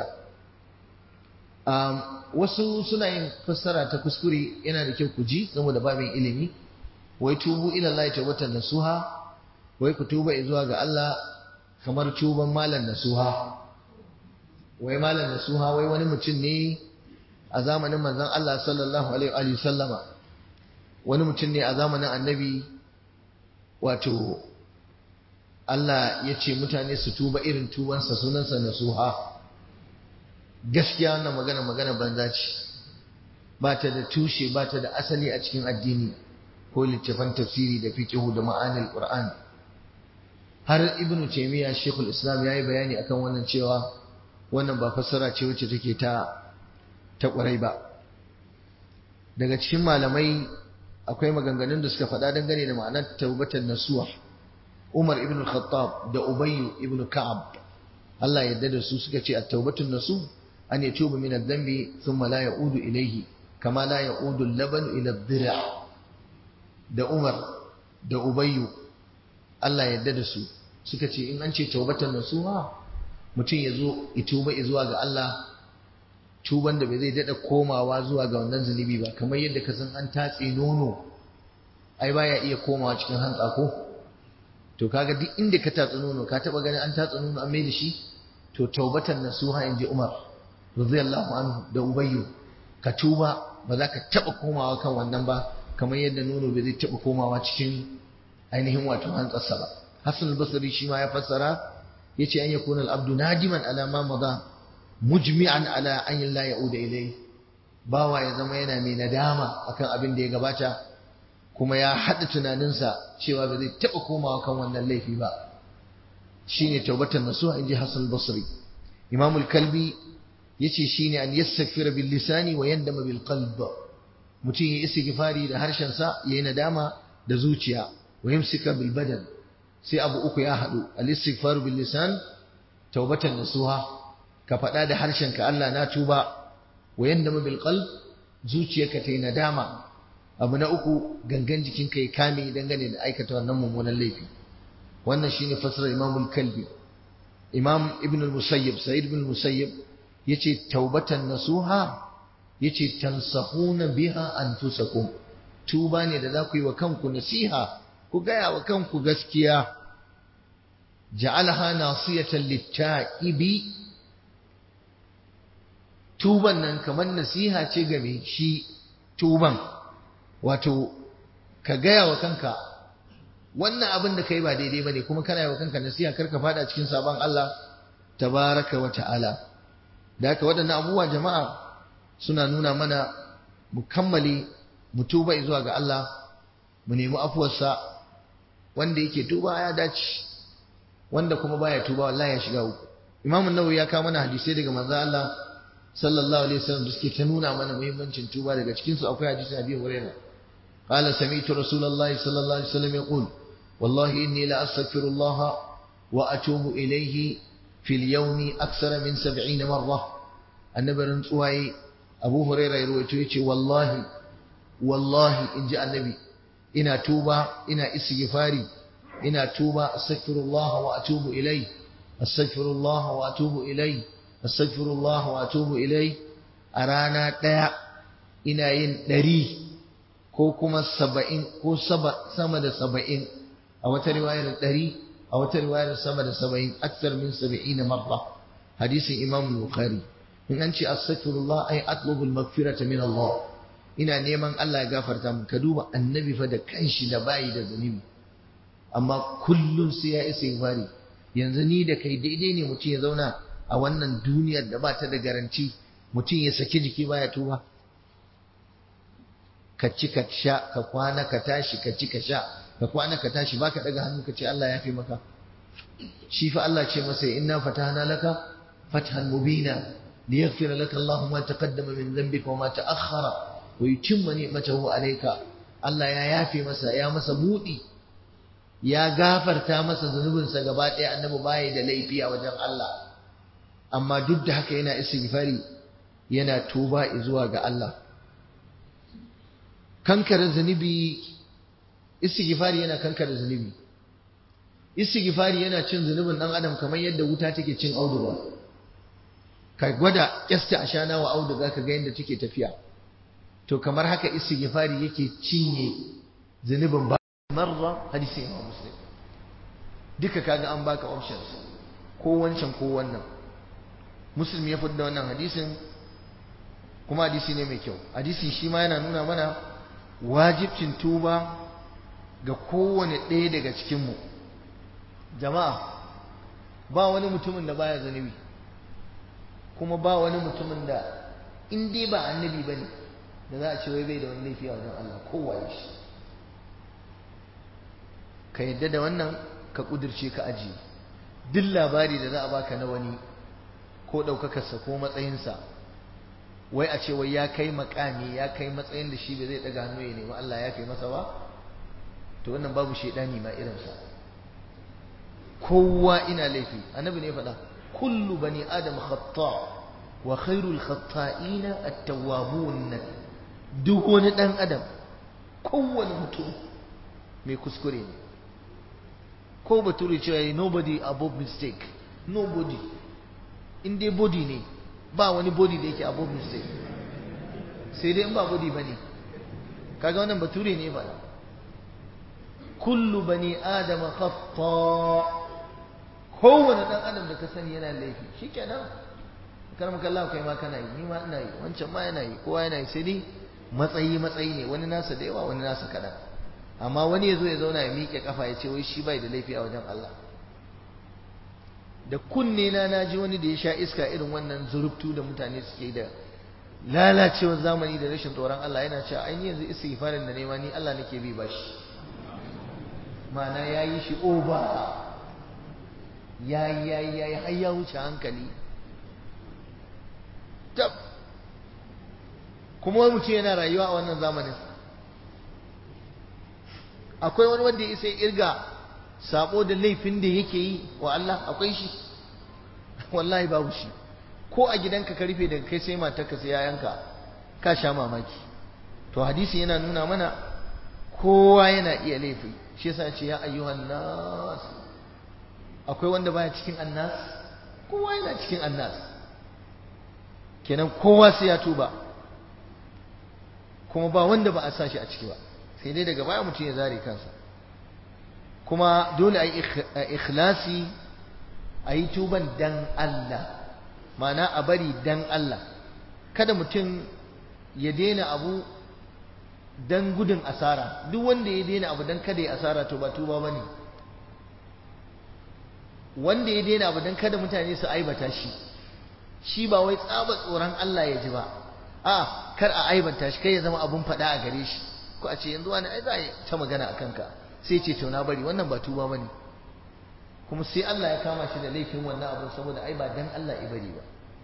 wasu suna yin fassara ta kuskure yana da kyau ku ji saboda babin ilimi wai tubu ila Allah tawbatan nasuha wai ku tuba zuwa ga Allah kamar tuban malam nasuha wai malam nasuha wai wani mutum ne a zamanin manzon Allah sallallahu alaihi wa sallama wani mutum ne a zamanin annabi wato Allah ya ce mutane su tuba irin tubansa sunansa nasuha gaskiya wannan magana magana banza ce ba ta da tushe ba ta da asali a cikin addini ko littafan tafsiri da fiqhu da ma'anil qur'an har ibn taymiya shekul islam yayi bayani akan wannan cewa wannan ba fassara ce wacce take ta ta kwarai ba daga cikin malamai akwai maganganun da suka faɗa dangane da ma'anar taubatan nasuha Umar ibn al-Khattab da Ubay ibn Ka'ab Allah yadda da su suka ce at-taubatun nasu an yatubu min adh-dhanbi thumma la ya'udu ilayhi kama la ya'udu al-laban ila ad-dira' da Umar da Ubay Allah yadda da su suka ce in an ce taubatan nasuha mutum ya zo ituba zuwa ga Allah tuban da bai zai dada komawa zuwa ga wannan zunubi ba kamar yadda ka san an tatse nono ai baya iya komawa cikin hantsa ko to kaga duk inda ka tatsi nono ka taba ganin an tatsi nono an mai da shi to taubatan nasuha in ji Umar radiyallahu anhu da ubayyu ka tuba ba za ka taba komawa kan wannan ba kamar yadda nono bai zai taba komawa cikin ainihin wato hantsarsa ba hasan al-basri shi ma ya fassara yace an yakuna al-abdu nadiman ala ma maza mujmi'an ala an la ya'uda ilai bawa ya zama yana mai nadama akan abin da ya gabata kuma ya haɗa tunaninsa cewa ba zai taɓa komawa kan wannan laifi ba shine taubatan nasuha inji Hassan Basri Imam al-Kalbi yace shine an yastaghfira bil lisani wa yandama bil qalb mutum ya istighfari da harshen sa yayi nadama da zuciya wa yumsika bil badan sai abu uku ya haɗu al istighfaru bil lisan taubatan nasuha ka faɗa da harshen ka Allah na tuba wa yandama bil qalb zuciyarka ta yi nadama abu na uku gangan jikinka ya kame dangane da aikata wannan mummunan laifi wannan shine fassarar Imam al-Kalbi Imam Ibn al-Musayyib Sa'id ibn al-Musayyib yace taubatan nasuha yace tansahuna biha anfusakum tuba ne da za ku yi wa kanku nasiha ku gaya wa kanku gaskiya ja'alaha nasiyatan lit-ta'ibi tuban nan kamar nasiha ce ga mai shi tuban wato ka gaya wa kanka wannan abin da kai ba daidai bane kuma kana yi wa kanka nasiha kar ka fada cikin sabon Allah tabaraka wa ta'ala da haka waɗannan abubuwa jama'a suna nuna mana mu kammale mu tuba zuwa ga Allah mu nemi afuwarsa wanda yake tuba ya dace wanda kuma baya tuba wallahi ya shiga uku Imam Nawawi ya kawo mana hadisai daga manzo Allah sallallahu alaihi wasallam da suke ta nuna mana muhimmancin tuba daga cikin su akwai hadisin Abi Hurairah قال سمعت رسول الله صلى الله عليه وسلم يقول والله إني لأستغفر الله وأتوب إليه في اليوم أكثر من سبعين مرة النبي رنسوهي أبو هريرة يروي والله والله إن جاء النبي إنا توبة إنا استغفاري إنا توبة أستغفر الله وأتوب إليه أستغفر الله وأتوب إليه أستغفر الله وأتوب إليه أرانا ديا إنا ين دري ko kuma saba'in ko sama da saba'in a wata riwayar ɗari a wata riwayar sama da saba'in aksar min saba'ina marra hadisin imam bukhari in an ce astaghfirullah ay atlubul maghfirata min Allah ina neman Allah ya gafarta min ka duba annabi fa da kanshi da bayi da zunubi amma kullum sai ya isa bari yanzu ni da kai daidai ne mutum ya zauna a wannan duniyar da ba ta da garanti mutum ya saki jiki baya tuba ka ci ka sha ka kwana ka tashi ka ci ka sha ka kwana ka tashi baka daga hannu ka ce Allah ya fi maka shi fa Allah ce masa inna fatahna laka fathan mubina liyaghfir laka Allah ma taqaddama min dhanbika wa ma ta'akhkhara wa yutimma ni'matahu alayka Allah ya yafe masa ya masa budi ya gafarta masa zunubinsa gaba ɗaya annabi baya da laifi a wajen Allah amma duk da haka yana istighfari yana tuba zuwa ga Allah kankare zunubi istighfari yana kankare zunubi istighfari yana cin zunubin dan adam kamar yadda wuta take cin auduga ka gwada kyasta ashana wa auduga ka ga yadda take tafiya to kamar haka istighfari yake cinye zunubin ba marra hadisi imam muslim duka kaga an baka options ko wancan ko wannan muslim ya fidda wannan hadisin kuma hadisi ne mai kyau hadisin shi ma yana nuna mana wajibcin tuba ga kowane ɗaya daga cikinmu jama'a ba wani mutumin da baya zunubi kuma ba wani mutumin da in dai ba annabi ba ne da za a ce wai bai da wani laifi a wajen Allah kowaye shi ka yadda da wannan ka ƙudurce ka ajiye duk labari da za a baka na wani ko ɗaukakarsa ko matsayinsa wai a ce wai ya kai makami ya kai matsayin da shi ba zai daga hannu ya nemi Allah ya kai masa ba to wannan babu shaidani ma irinsa kowa ina laifi annabi ne faɗa kullu bani adam khata wa khairul khata'ina at-tawwabun duk wani dan adam kowane mutum mai kuskure ne ko bature cewa nobody above mistake nobody in dai body ne ba wani body da yake above mistake sai dai in ba body bane kaga wannan bature ne ba kullu bani adam khata kowane dan adam da ka sani yana laifi shikenan kar mu kalla kai ma kana yi ni ma ina yi wancan ma yana yi kowa yana yi sai dai matsayi matsayi ne wani nasa da yawa wani nasa kaɗan amma wani ya zo ya zauna ya miƙe kafa ya ce wai shi bai da laifi a wajen Allah da kunne na naji wani da ya sha iska irin wannan zurubtu da mutane suke da lalacewar zamani da rashin tsoron Allah yana cewa ai yanzu istighfarin da nema ni Allah nake bi bashi ma'ana yayi shi over yayi yayi yayi har ya wuce hankali tab kuma wani mutum yana rayuwa a wannan zamanin akwai wani wanda ya isa irga sabo da laifin da yake yi wa Allah akwai shi wallahi babu shi ko a gidanka ka rufe daga kai sai matarka sai yayanka ka sha mamaki to hadisi yana nuna mana kowa yana iya laifi shi yasa ce ya ayyuhan nas akwai wanda baya cikin annas kowa yana cikin annas kenan kowa sai ya tuba kuma ba wanda ba a sa shi a ciki ba sai dai daga baya mutum ya zare kansa kuma dole a yi ikhlasi a yi tuban dan Allah ma'ana a bari dan Allah kada mutum ya daina abu dan gudun asara duk wanda ya daina abu dan kada ya asara to ba tuba bane wanda ya daina abu dan kada mutane su aibata shi shi ba wai tsaba tsoron Allah ya ji ba a kar a aibanta shi kai ya zama abun faɗa a gare shi ko a ce yanzu wani ai za a ta magana a kanka sai ce to na bari wannan ba tuba bane kuma sai Allah ya kama shi da laifin wannan abun saboda ai ba dan Allah ya bari ba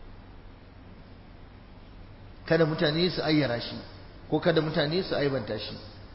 kada mutane su ayyara shi ko kada mutane su aibanta shi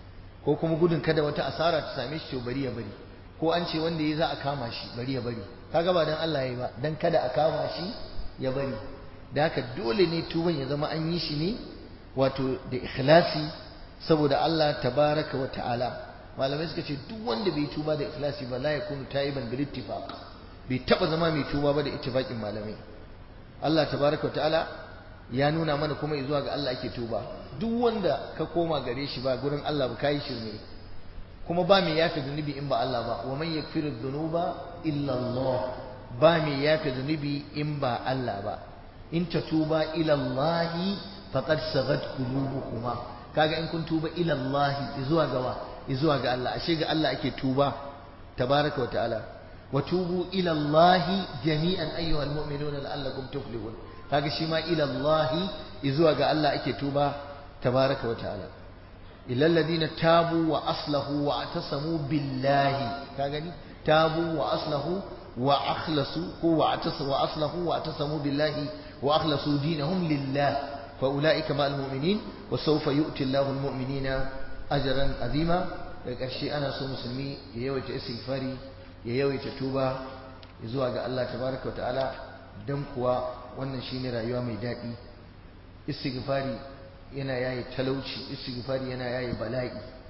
ko kuma gudun kada wata asara ta same shi to bari ya bari ko an ce wanda ya za a kama shi bari ya bari kaga ba dan Allah ya yi ba dan kada a kama shi ya bari da haka dole ne tuban ya zama an yi shi ne wato da ikhlasi saboda Allah tabaraka wa ta'ala malamai suka ce duk wanda bai tuba da ikhlasi ba la yakunu taiban bil ittifaq bai taba zama mai tuba ba da ittifaqin malamai Allah tabaraka wa ta'ala ya nuna mana kuma zuwa ga Allah ake tuba duk wanda ka koma gare shi ba gurin Allah ba kai shirme kuma ba mai yafe zunubi in ba Allah ba wa man yakfiru dhunuba illa Allah ba mai yafe zunubi in ba Allah ba in tatuba ila Allah faqad sagat qulubukuma kaga in kun tuba ila Allah zuwa ga wa zuwa ga Allah ashe ga Allah ake tuba tabaraka wa ta'ala wa tubu ila Allah jami'an ayyuhal mu'minuna la'allakum tuflihun kaga shi ma ila Allah zuwa ga Allah ake tuba tabaraka wa ta'ala illal ladina tabu wa aslahu wa atasamu billahi kaga ni tabu wa aslahu wa akhlasu ko wa atasamu wa aslahu wa atasamu billahi wa akhlasu dinahum lillah fa ulaika ma almu'minin wa sawfa yu'ti Allahu almu'minina ajran azima daga ƙarshe ana so musulmi ya yawaita istighfari ya yawaita tuba zuwa ga Allah tabaraka wa ta'ala dan kuwa wannan shine rayuwa mai daɗi istighfari yana yaye talauci istighfari yana yaye bala'i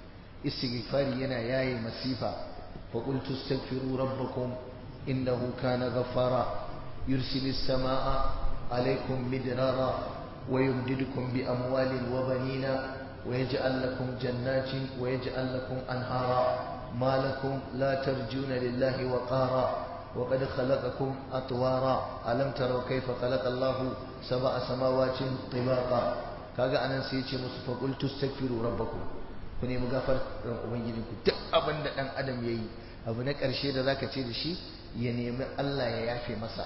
istighfari yana yaye masifa fa qultu astaghfiru rabbakum innahu kana ghaffara yursilis samaa alaykum midrara wa yumdidukum bi amwalin wa banina ويجعل لكم جنات ويجعل لكم أنهارا ما لكم لا ترجون لله وقارا وقد خلقكم أطوارا ألم تروا كيف خلق الله سبع سماوات طباقا kaga anan sai ya ce musu fa qul tastaghfiru rabbakum ku nemi gafar ubangijinku duk abin da dan adam yayi abu na karshe da zaka ce da shi ya nemi Allah ya yafe masa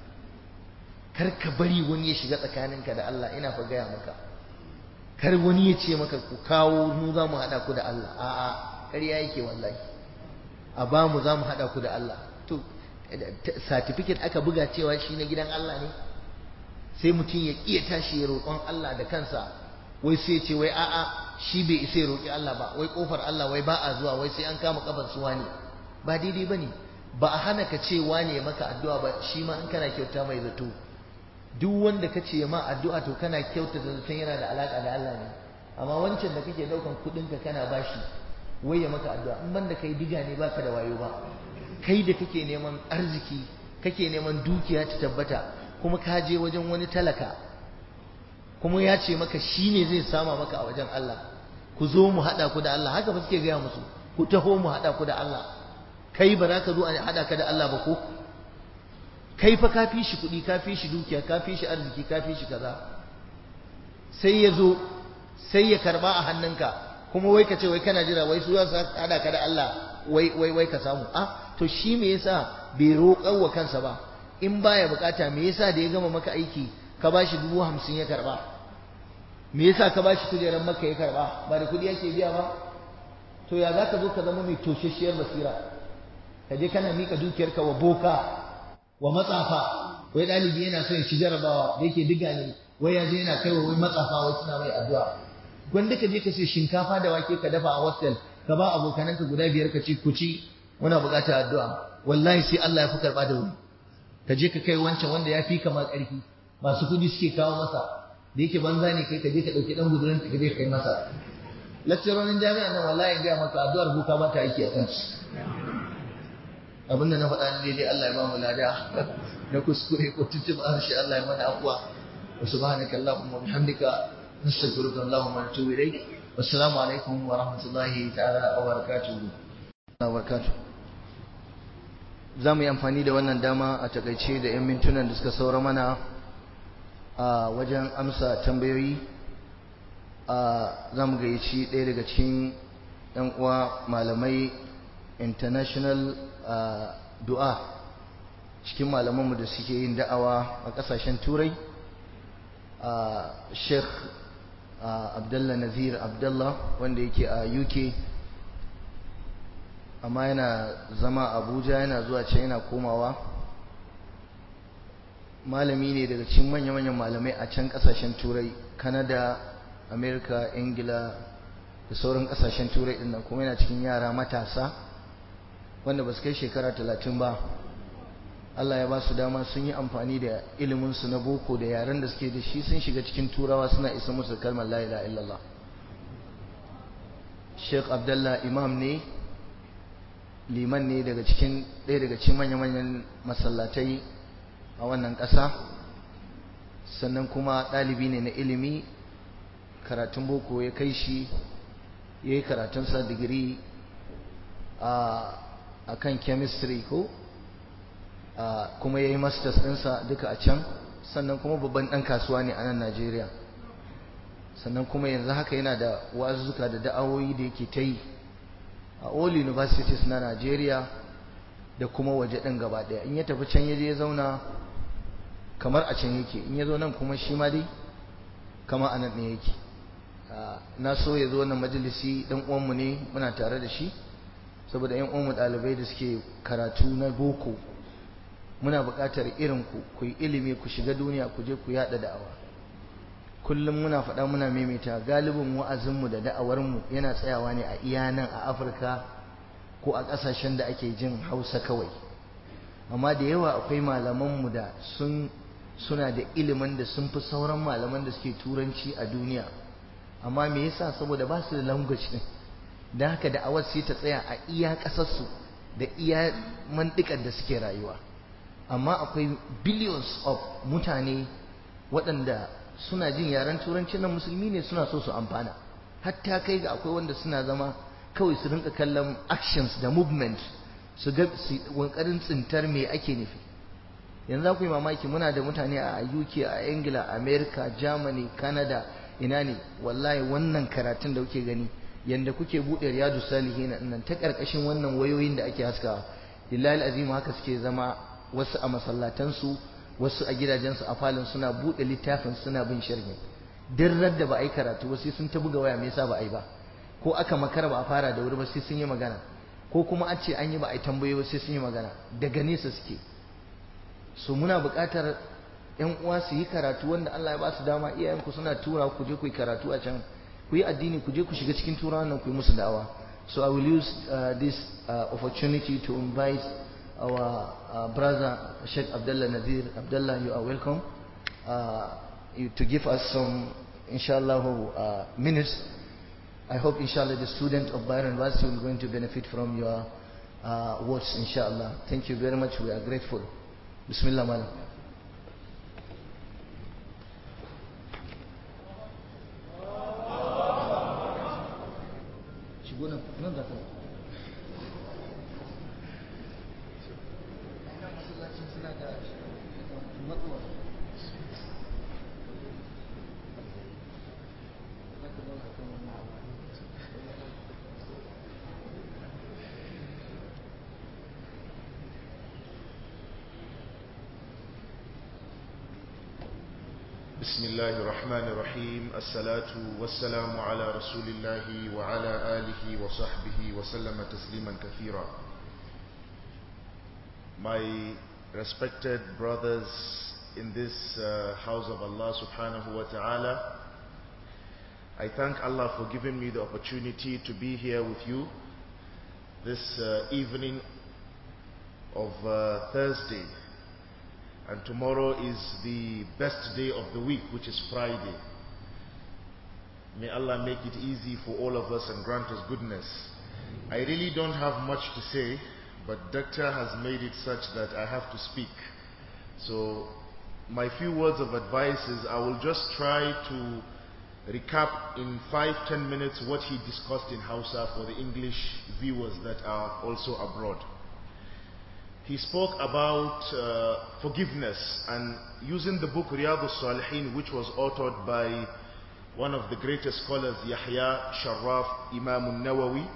kar ka bari wani ya shiga tsakaninka da Allah ina fa gaya maka kar wani ya ce maka ku kawo mu za mu haɗa ku da Allah a'a ƙarya yake wallahi a ba mu za mu haɗa ku da Allah to certificate aka buga cewa shi na gidan Allah ne sai mutum ya iya tashi ya roƙon Allah da kansa wai sai ce wai a'a shi bai isa ya roƙi Allah ba wai kofar Allah wai ba a zuwa wai sai an kama kafar su wani ba daidai bane ba a hana ka ce wane maka addu'a ba shi ma in kana kyauta mai zato duk wanda ka ce ma addu'a to kana kyauta da zaton yana da alaka da Allah ne amma wancan da kake daukan kudin ka kana bashi wai ya maka addu'a in banda kai diga ne baka da wayo ba kai da kake neman arziki kake neman dukiya ta tabbata kuma ka je wajen wani talaka kuma ya ce maka shine zai sama maka a wajen Allah ku zo mu hada ku da Allah haka ba suke gaya musu ku taho mu hada ku da Allah kai ba za ka zo a hada ka da Allah ba ko kai fa ka fi shi kuɗi ka fi shi dukiya ka fi shi arziki ka fi shi kaza sai ya zo sai ya karba a hannunka kuma wai ka ce wai kana jira wai su za su hada ka da Allah wai wai wai ka samu ah to shi me yasa bai roƙar wa kansa ba in baya bukata me yasa da ya gama maka aiki ka bashi dubu hamsin ya karba me yasa ka bashi kujerar maka ya karba ba da kuɗi yake biya ba to ya za ka zo ka zama mai toshashiyar basira ka je kana mika dukiyarka wa boka wa matsafa wai ɗalibi yana so ya ci jarabawa da yake diga ne wai ya je yana kaiwa wai matsafa wai suna mai addu'a gwanda ka je ka ce shinkafa da wake ka dafa a hostel ka ba abokananka guda biyar ka ci ku ci muna buƙatar addu'a wallahi sai Allah ya fi karɓa da wuri ka je ka kai wancan wanda ya fi kama ƙarfi masu kuɗi suke kawo masa da yake banza ne kai ka je ka ɗauki ɗan gudurin ka je ka kai masa lakcirorin jami'a nan wallahi gaya maka addu'ar buka ba ta aiki a kansu abinda na faɗa ne dai Allah ya ba mu lada na kuskure ko tuntuɓa harshe Allah ya mana afuwa wa subhanaka allahumma wa bihamdika nastaghfiruka allahumma wa natubu ilayk wassalamu alaikum wa rahmatullahi ta'ala wa barakatuh wa barakatuh za mu yi amfani da wannan dama a takaice da 'yan mintunan da suka saura mana a wajen amsa tambayoyi za mu gayyaci ɗaya daga cikin 'yan uwa malamai international du'a cikin malamanmu da suke yin da'awa a ƙasashen turai sheikh abdullah nazir abdullah wanda yake a uk amma yana zama abuja yana zuwa can yana komawa malami ne daga cikin manya-manyan malamai a can kasashen turai kanada amerika ingila da sauran kasashen turai din nan kuma yana cikin yara matasa wanda ba su kai shekara talatin ba Allah ya ba su dama sun yi amfani da iliminsu na boko da yaren da suke da shi sun shiga cikin turawa suna isa musu kalmar la ilaha illallah Sheikh Abdullah Imam ne liman ne daga cikin ɗaya daga cikin manya-manyan masallatai a wannan ƙasa sannan kuma ɗalibi ne na ilimi karatun boko ya kai shi ya yi karatunsa digiri a kan chemistry ko kuma ya yi masters ɗinsa duka a can sannan kuma babban ɗan kasuwa ne a nan najeriya sannan kuma yanzu haka yana da wazuzzuka da da'awoyi da yake ta yi a all universities na Najeriya da kuma waje ɗin gaba ɗaya in ya tafi can ya je ya zauna kamar a can yake in ya zo nan kuma shi ma dai kama a nan ne yake na so ya zo wannan majalisi ɗan uwanmu ne muna tare da shi saboda ƴan uwanmu ɗalibai da suke karatu na boko muna buƙatar irin ku ku yi ilimi ku shiga duniya ku je ku yaɗa da'awa kullum muna faɗa muna maimaita galibin wa'azinmu da da'awarmu yana tsayawa ne a iya nan a afirka ko a ƙasashen da ake jin hausa kawai amma da yawa akwai malamanmu da sun suna da ilimin da sun fi sauran malaman da suke turanci a duniya amma me yasa saboda ba su da language din da haka da'awar sai ta tsaya a iya ƙasarsu da iya mantikar da suke rayuwa amma akwai billions of mutane waɗanda suna jin yaren turanci na musulmi ne suna so su amfana hatta kai ga akwai wanda suna zama kawai su rinka kallon actions da movement su ga su wankarin tsintar me ake nufi yanzu ku yi mamaki muna da mutane a UK a Ingila America Germany Canada ina ne wallahi wannan karatun da kuke gani yanda kuke bude riyadu salihin nan ta karkashin wannan wayoyin da ake haskawa lillahi azim haka suke zama wasu a masallatansu wasu a gidajensu a falon suna buɗe littafin suna bin sharhi duk da ba a yi karatu ba sai sun ta buga waya me yasa ba a yi ba ko aka makara ba a fara da wuri ba sai sun yi magana ko kuma an ce an yi ba a yi tambayoyi ba sai sun yi magana daga nesa suke so muna buƙatar ƴan uwa su yi karatu wanda Allah ya ba su dama iyayenku suna tura ku je ku yi karatu a can ku yi addini ku je ku shiga cikin turawan nan ku yi musu da'awa so I will use uh, this uh, opportunity to invite our uh, brother Sheikh Abdullah Nadir. Abdullah, you are welcome uh, you, to give us some, inshallah, uh, minutes. I hope, inshallah, the student of Byron University will going to benefit from your words, inshallah. Thank you very much. We are grateful. Bismillah, madam. بسم الله الرحمن الرحيم الصلاة والسلام على رسول الله وعلى آله وصحبه وسلم تسليما كثيرا My respected brothers in this uh, house of Allah subhanahu wa ta'ala I thank Allah for giving me the opportunity to be here with you this uh, evening of uh, Thursday and tomorrow is the best day of the week which is Friday may Allah make it easy for all of us and grant us goodness I really don't have much to say but doctor has made it such that I have to speak so my few words of advice is I will just try to recap in five ten minutes what he discussed in Hausa for the English viewers that are also abroad he spoke about uh, forgiveness and using the book Riyadh salihin which was authored by one of the greatest scholars Yahya Sharaf Imam al-Nawawi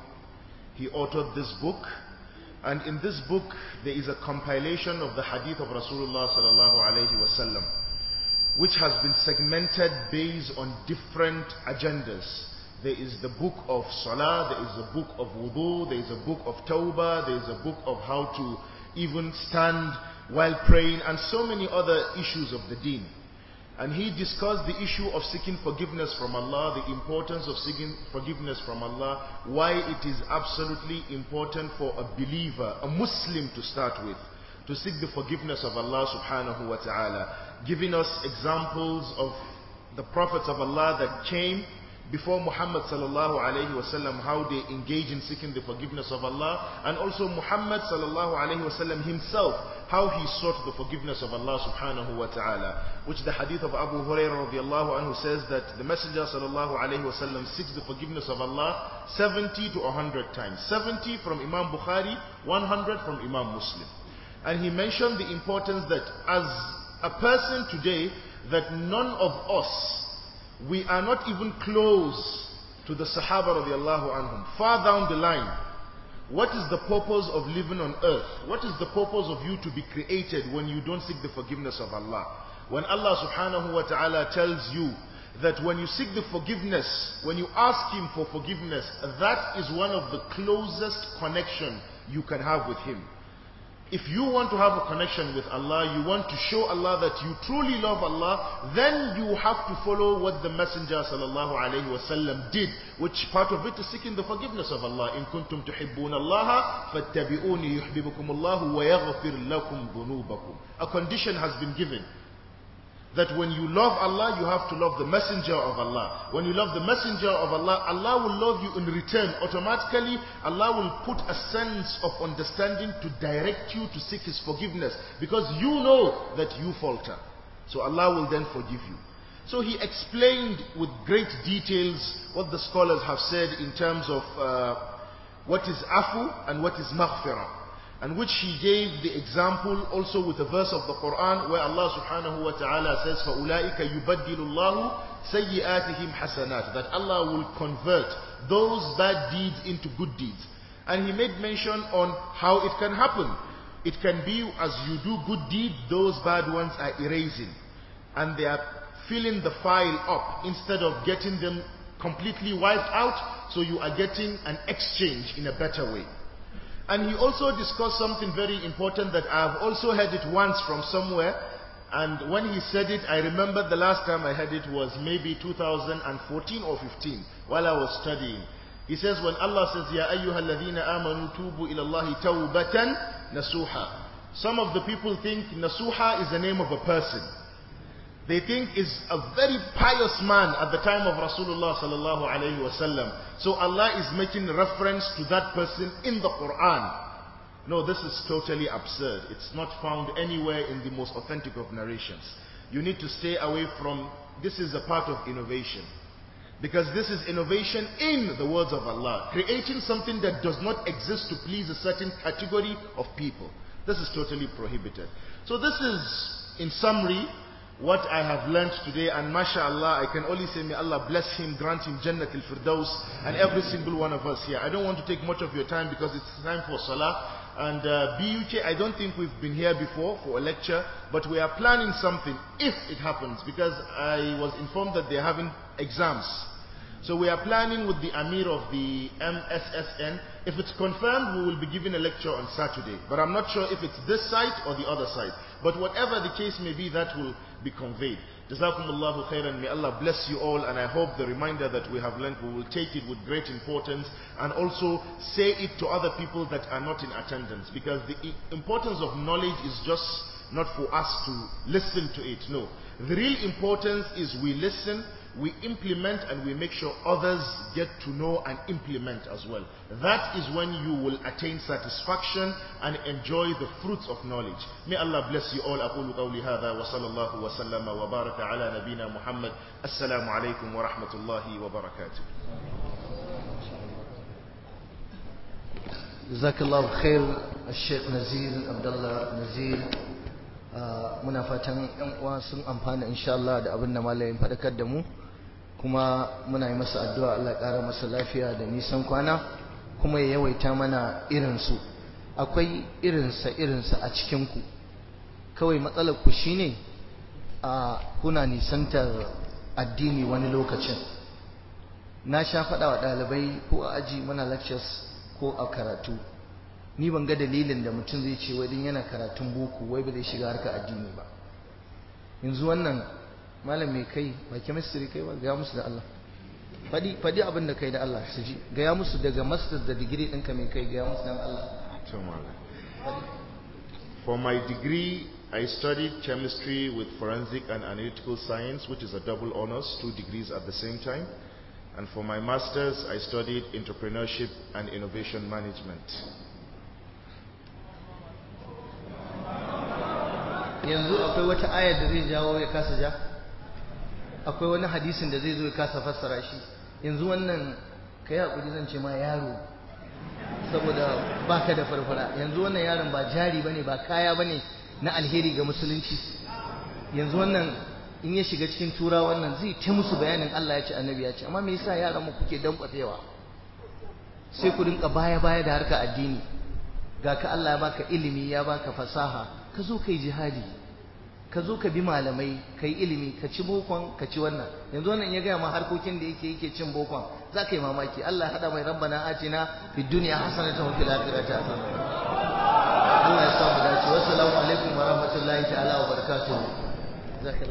he authored this book and in this book there is a compilation of the hadith of Rasulullah sallallahu alaihi wasallam which has been segmented based on different agendas there is the book of salah there is a book of wudu there is a book of tawbah there is a book of how to even stand while praying and so many other issues of the deen. And he discussed the issue of seeking forgiveness from Allah, the importance of seeking forgiveness from Allah, why it is absolutely important for a believer, a Muslim to start with, to seek the forgiveness of Allah subhanahu wa ta'ala, giving us examples of the prophets of Allah that came before Muhammad sallallahu alayhi wasallam how they engage in seeking the forgiveness of Allah and also Muhammad sallallahu alayhi wasallam himself how he sought the forgiveness of Allah subhanahu wa ta'ala which the hadith of Abu Hurairah radiallahu anhu says that the messenger sallallahu alayhi wasallam seeks the forgiveness of Allah 70 to 100 times 70 from Imam Bukhari 100 from Imam Muslim and he mentioned the importance that as a person today that none of us we are not even close to the Sahaba radiallahu anhum. Far down the line, what is the purpose of living on earth? What is the purpose of you to be created when you don't seek the forgiveness of Allah? When Allah subhanahu wa ta'ala tells you that when you seek the forgiveness, when you ask Him for forgiveness, that is one of the closest connection you can have with Him. If you want to have a connection with Allah, you want to show Allah that you truly love Allah, then you have to follow what the Messenger sallallahu alaihi wasallam did, which part of it is seeking the forgiveness of Allah. In kuntum tuhibbun Allah, fattabi'uni yuhibbukum Allah wa yaghfir lakum dhunubakum. A condition has been given. That when you love Allah, you have to love the messenger of Allah. When you love the messenger of Allah, Allah will love you in return. Automatically, Allah will put a sense of understanding to direct you to seek His forgiveness. Because you know that you falter. So Allah will then forgive you. So he explained with great details what the scholars have said in terms of uh, what is afu and what is maghfirah and which he gave the example also with a verse of the Quran where Allah subhanahu wa ta'ala says فَأُولَٰئِكَ يُبَدِّلُ اللَّهُ سَيِّئَاتِهِمْ حَسَنَاتٍ that Allah will convert those bad deeds into good deeds and he made mention on how it can happen it can be as you do good deeds those bad ones are erasing and they are filling the file up instead of getting them completely wiped out so you are getting an exchange in a better way and he also discussed something very important that I have also heard it once from somewhere. And when he said it, I remember the last time I heard it was maybe 2014 or 15 while I was studying. He says when Allah says, Ya ayyuhal ladhina amanu tubu ila Allahi tawbatan nasuha. Some of the people think nasuha is the name of a person. They think is a very pious man at the time of Rasulullah sallallahu alayhi wasallam. So Allah is making reference to that person in the Quran. No, this is totally absurd. It's not found anywhere in the most authentic of narrations. You need to stay away from, this is a part of innovation. Because this is innovation in the words of Allah. Creating something that does not exist to please a certain category of people. This is totally prohibited. So this is, in summary, what I have learned today and mashallah I can only say may Allah bless him grant him Jannat al-Firdaus and every single one of us here I don't want to take much of your time because it's time for Salah And uh, BUK, I don't think we've been here before for a lecture, but we are planning something if it happens because I was informed that they're having exams. So we are planning with the Amir of the MSSN. If it's confirmed, we will be giving a lecture on Saturday. But I'm not sure if it's this site or the other site. But whatever the case may be, that will be conveyed. Jazakumullahu khairan. May Allah bless you all. And I hope the reminder that we have learned, we will take it with great importance and also say it to other people that are not in attendance. Because the importance of knowledge is just not for us to listen to it. No. The real importance is we listen, we implement and we make sure others get to know and implement as well. That is when you will attain satisfaction and enjoy the fruits of knowledge. May Allah bless you all. أقول قولي هذا وصلى الله وسلم وبارك على نبينا محمد السلام عليكم ورحمة الله وبركاته جزاك الله خير الشيخ نزيل عبد الله نزيل muna fatan yan uwa sun amfana insha Allah da abin da malamin fadakar da mu kuma muna yi masa addu'a Allah ya ƙara masa lafiya da nisan kwana kuma ya yawaita mana irinsu akwai irinsa irinsa a cikinku kawai matsalar ku shine a kuna nisantar addini wani lokacin na sha faɗa wa ɗalibai ko a aji muna lectures ko a karatu ni ban ga dalilin da mutum zai ce wai yana karatun boko wai ba zai shiga harkar addini ba yanzu wannan malam mai kai ba chemistry kai ba ga musu da Allah fadi fadi abin da kai da Allah su ji gaya musu daga masters da degree ɗinka mai kai gaya musu dan Allah For my degree, I studied chemistry with forensic and analytical science, which is a double honors, two degrees at the same time. And for my master's, I studied entrepreneurship and innovation management. yanzu akwai wata ayar da zai jawo ya kasa ja akwai wani hadisin da zai zo ya kasa fassara shi yanzu wannan ka yi haƙuri zan ce ma yaro saboda baka da farfara yanzu wannan yaron ba jari bane ba kaya bane na alheri ga musulunci yanzu wannan in ya shiga cikin tura wannan zai ta musu bayanin Allah ya ce annabi ya ce amma me yasa yaran mu kuke dankwafewa sai ku rinka baya baya da harka addini ga ka Allah ya baka ilimi ya baka fasaha ka zo kai jihadi ka zo ka bi malamai ka yi ilimi ka ci bokon ka ci wannan yanzu wannan ya gaya ma harkokin da yake yake cin bokon za ka yi mamaki Allah ya haɗa mai rabbana atina fid dunya hasanatan wa fil akhirati hasanatan Allah ya samu dace wassalamu alaikum wa rahmatullahi ta'ala wa barakatuh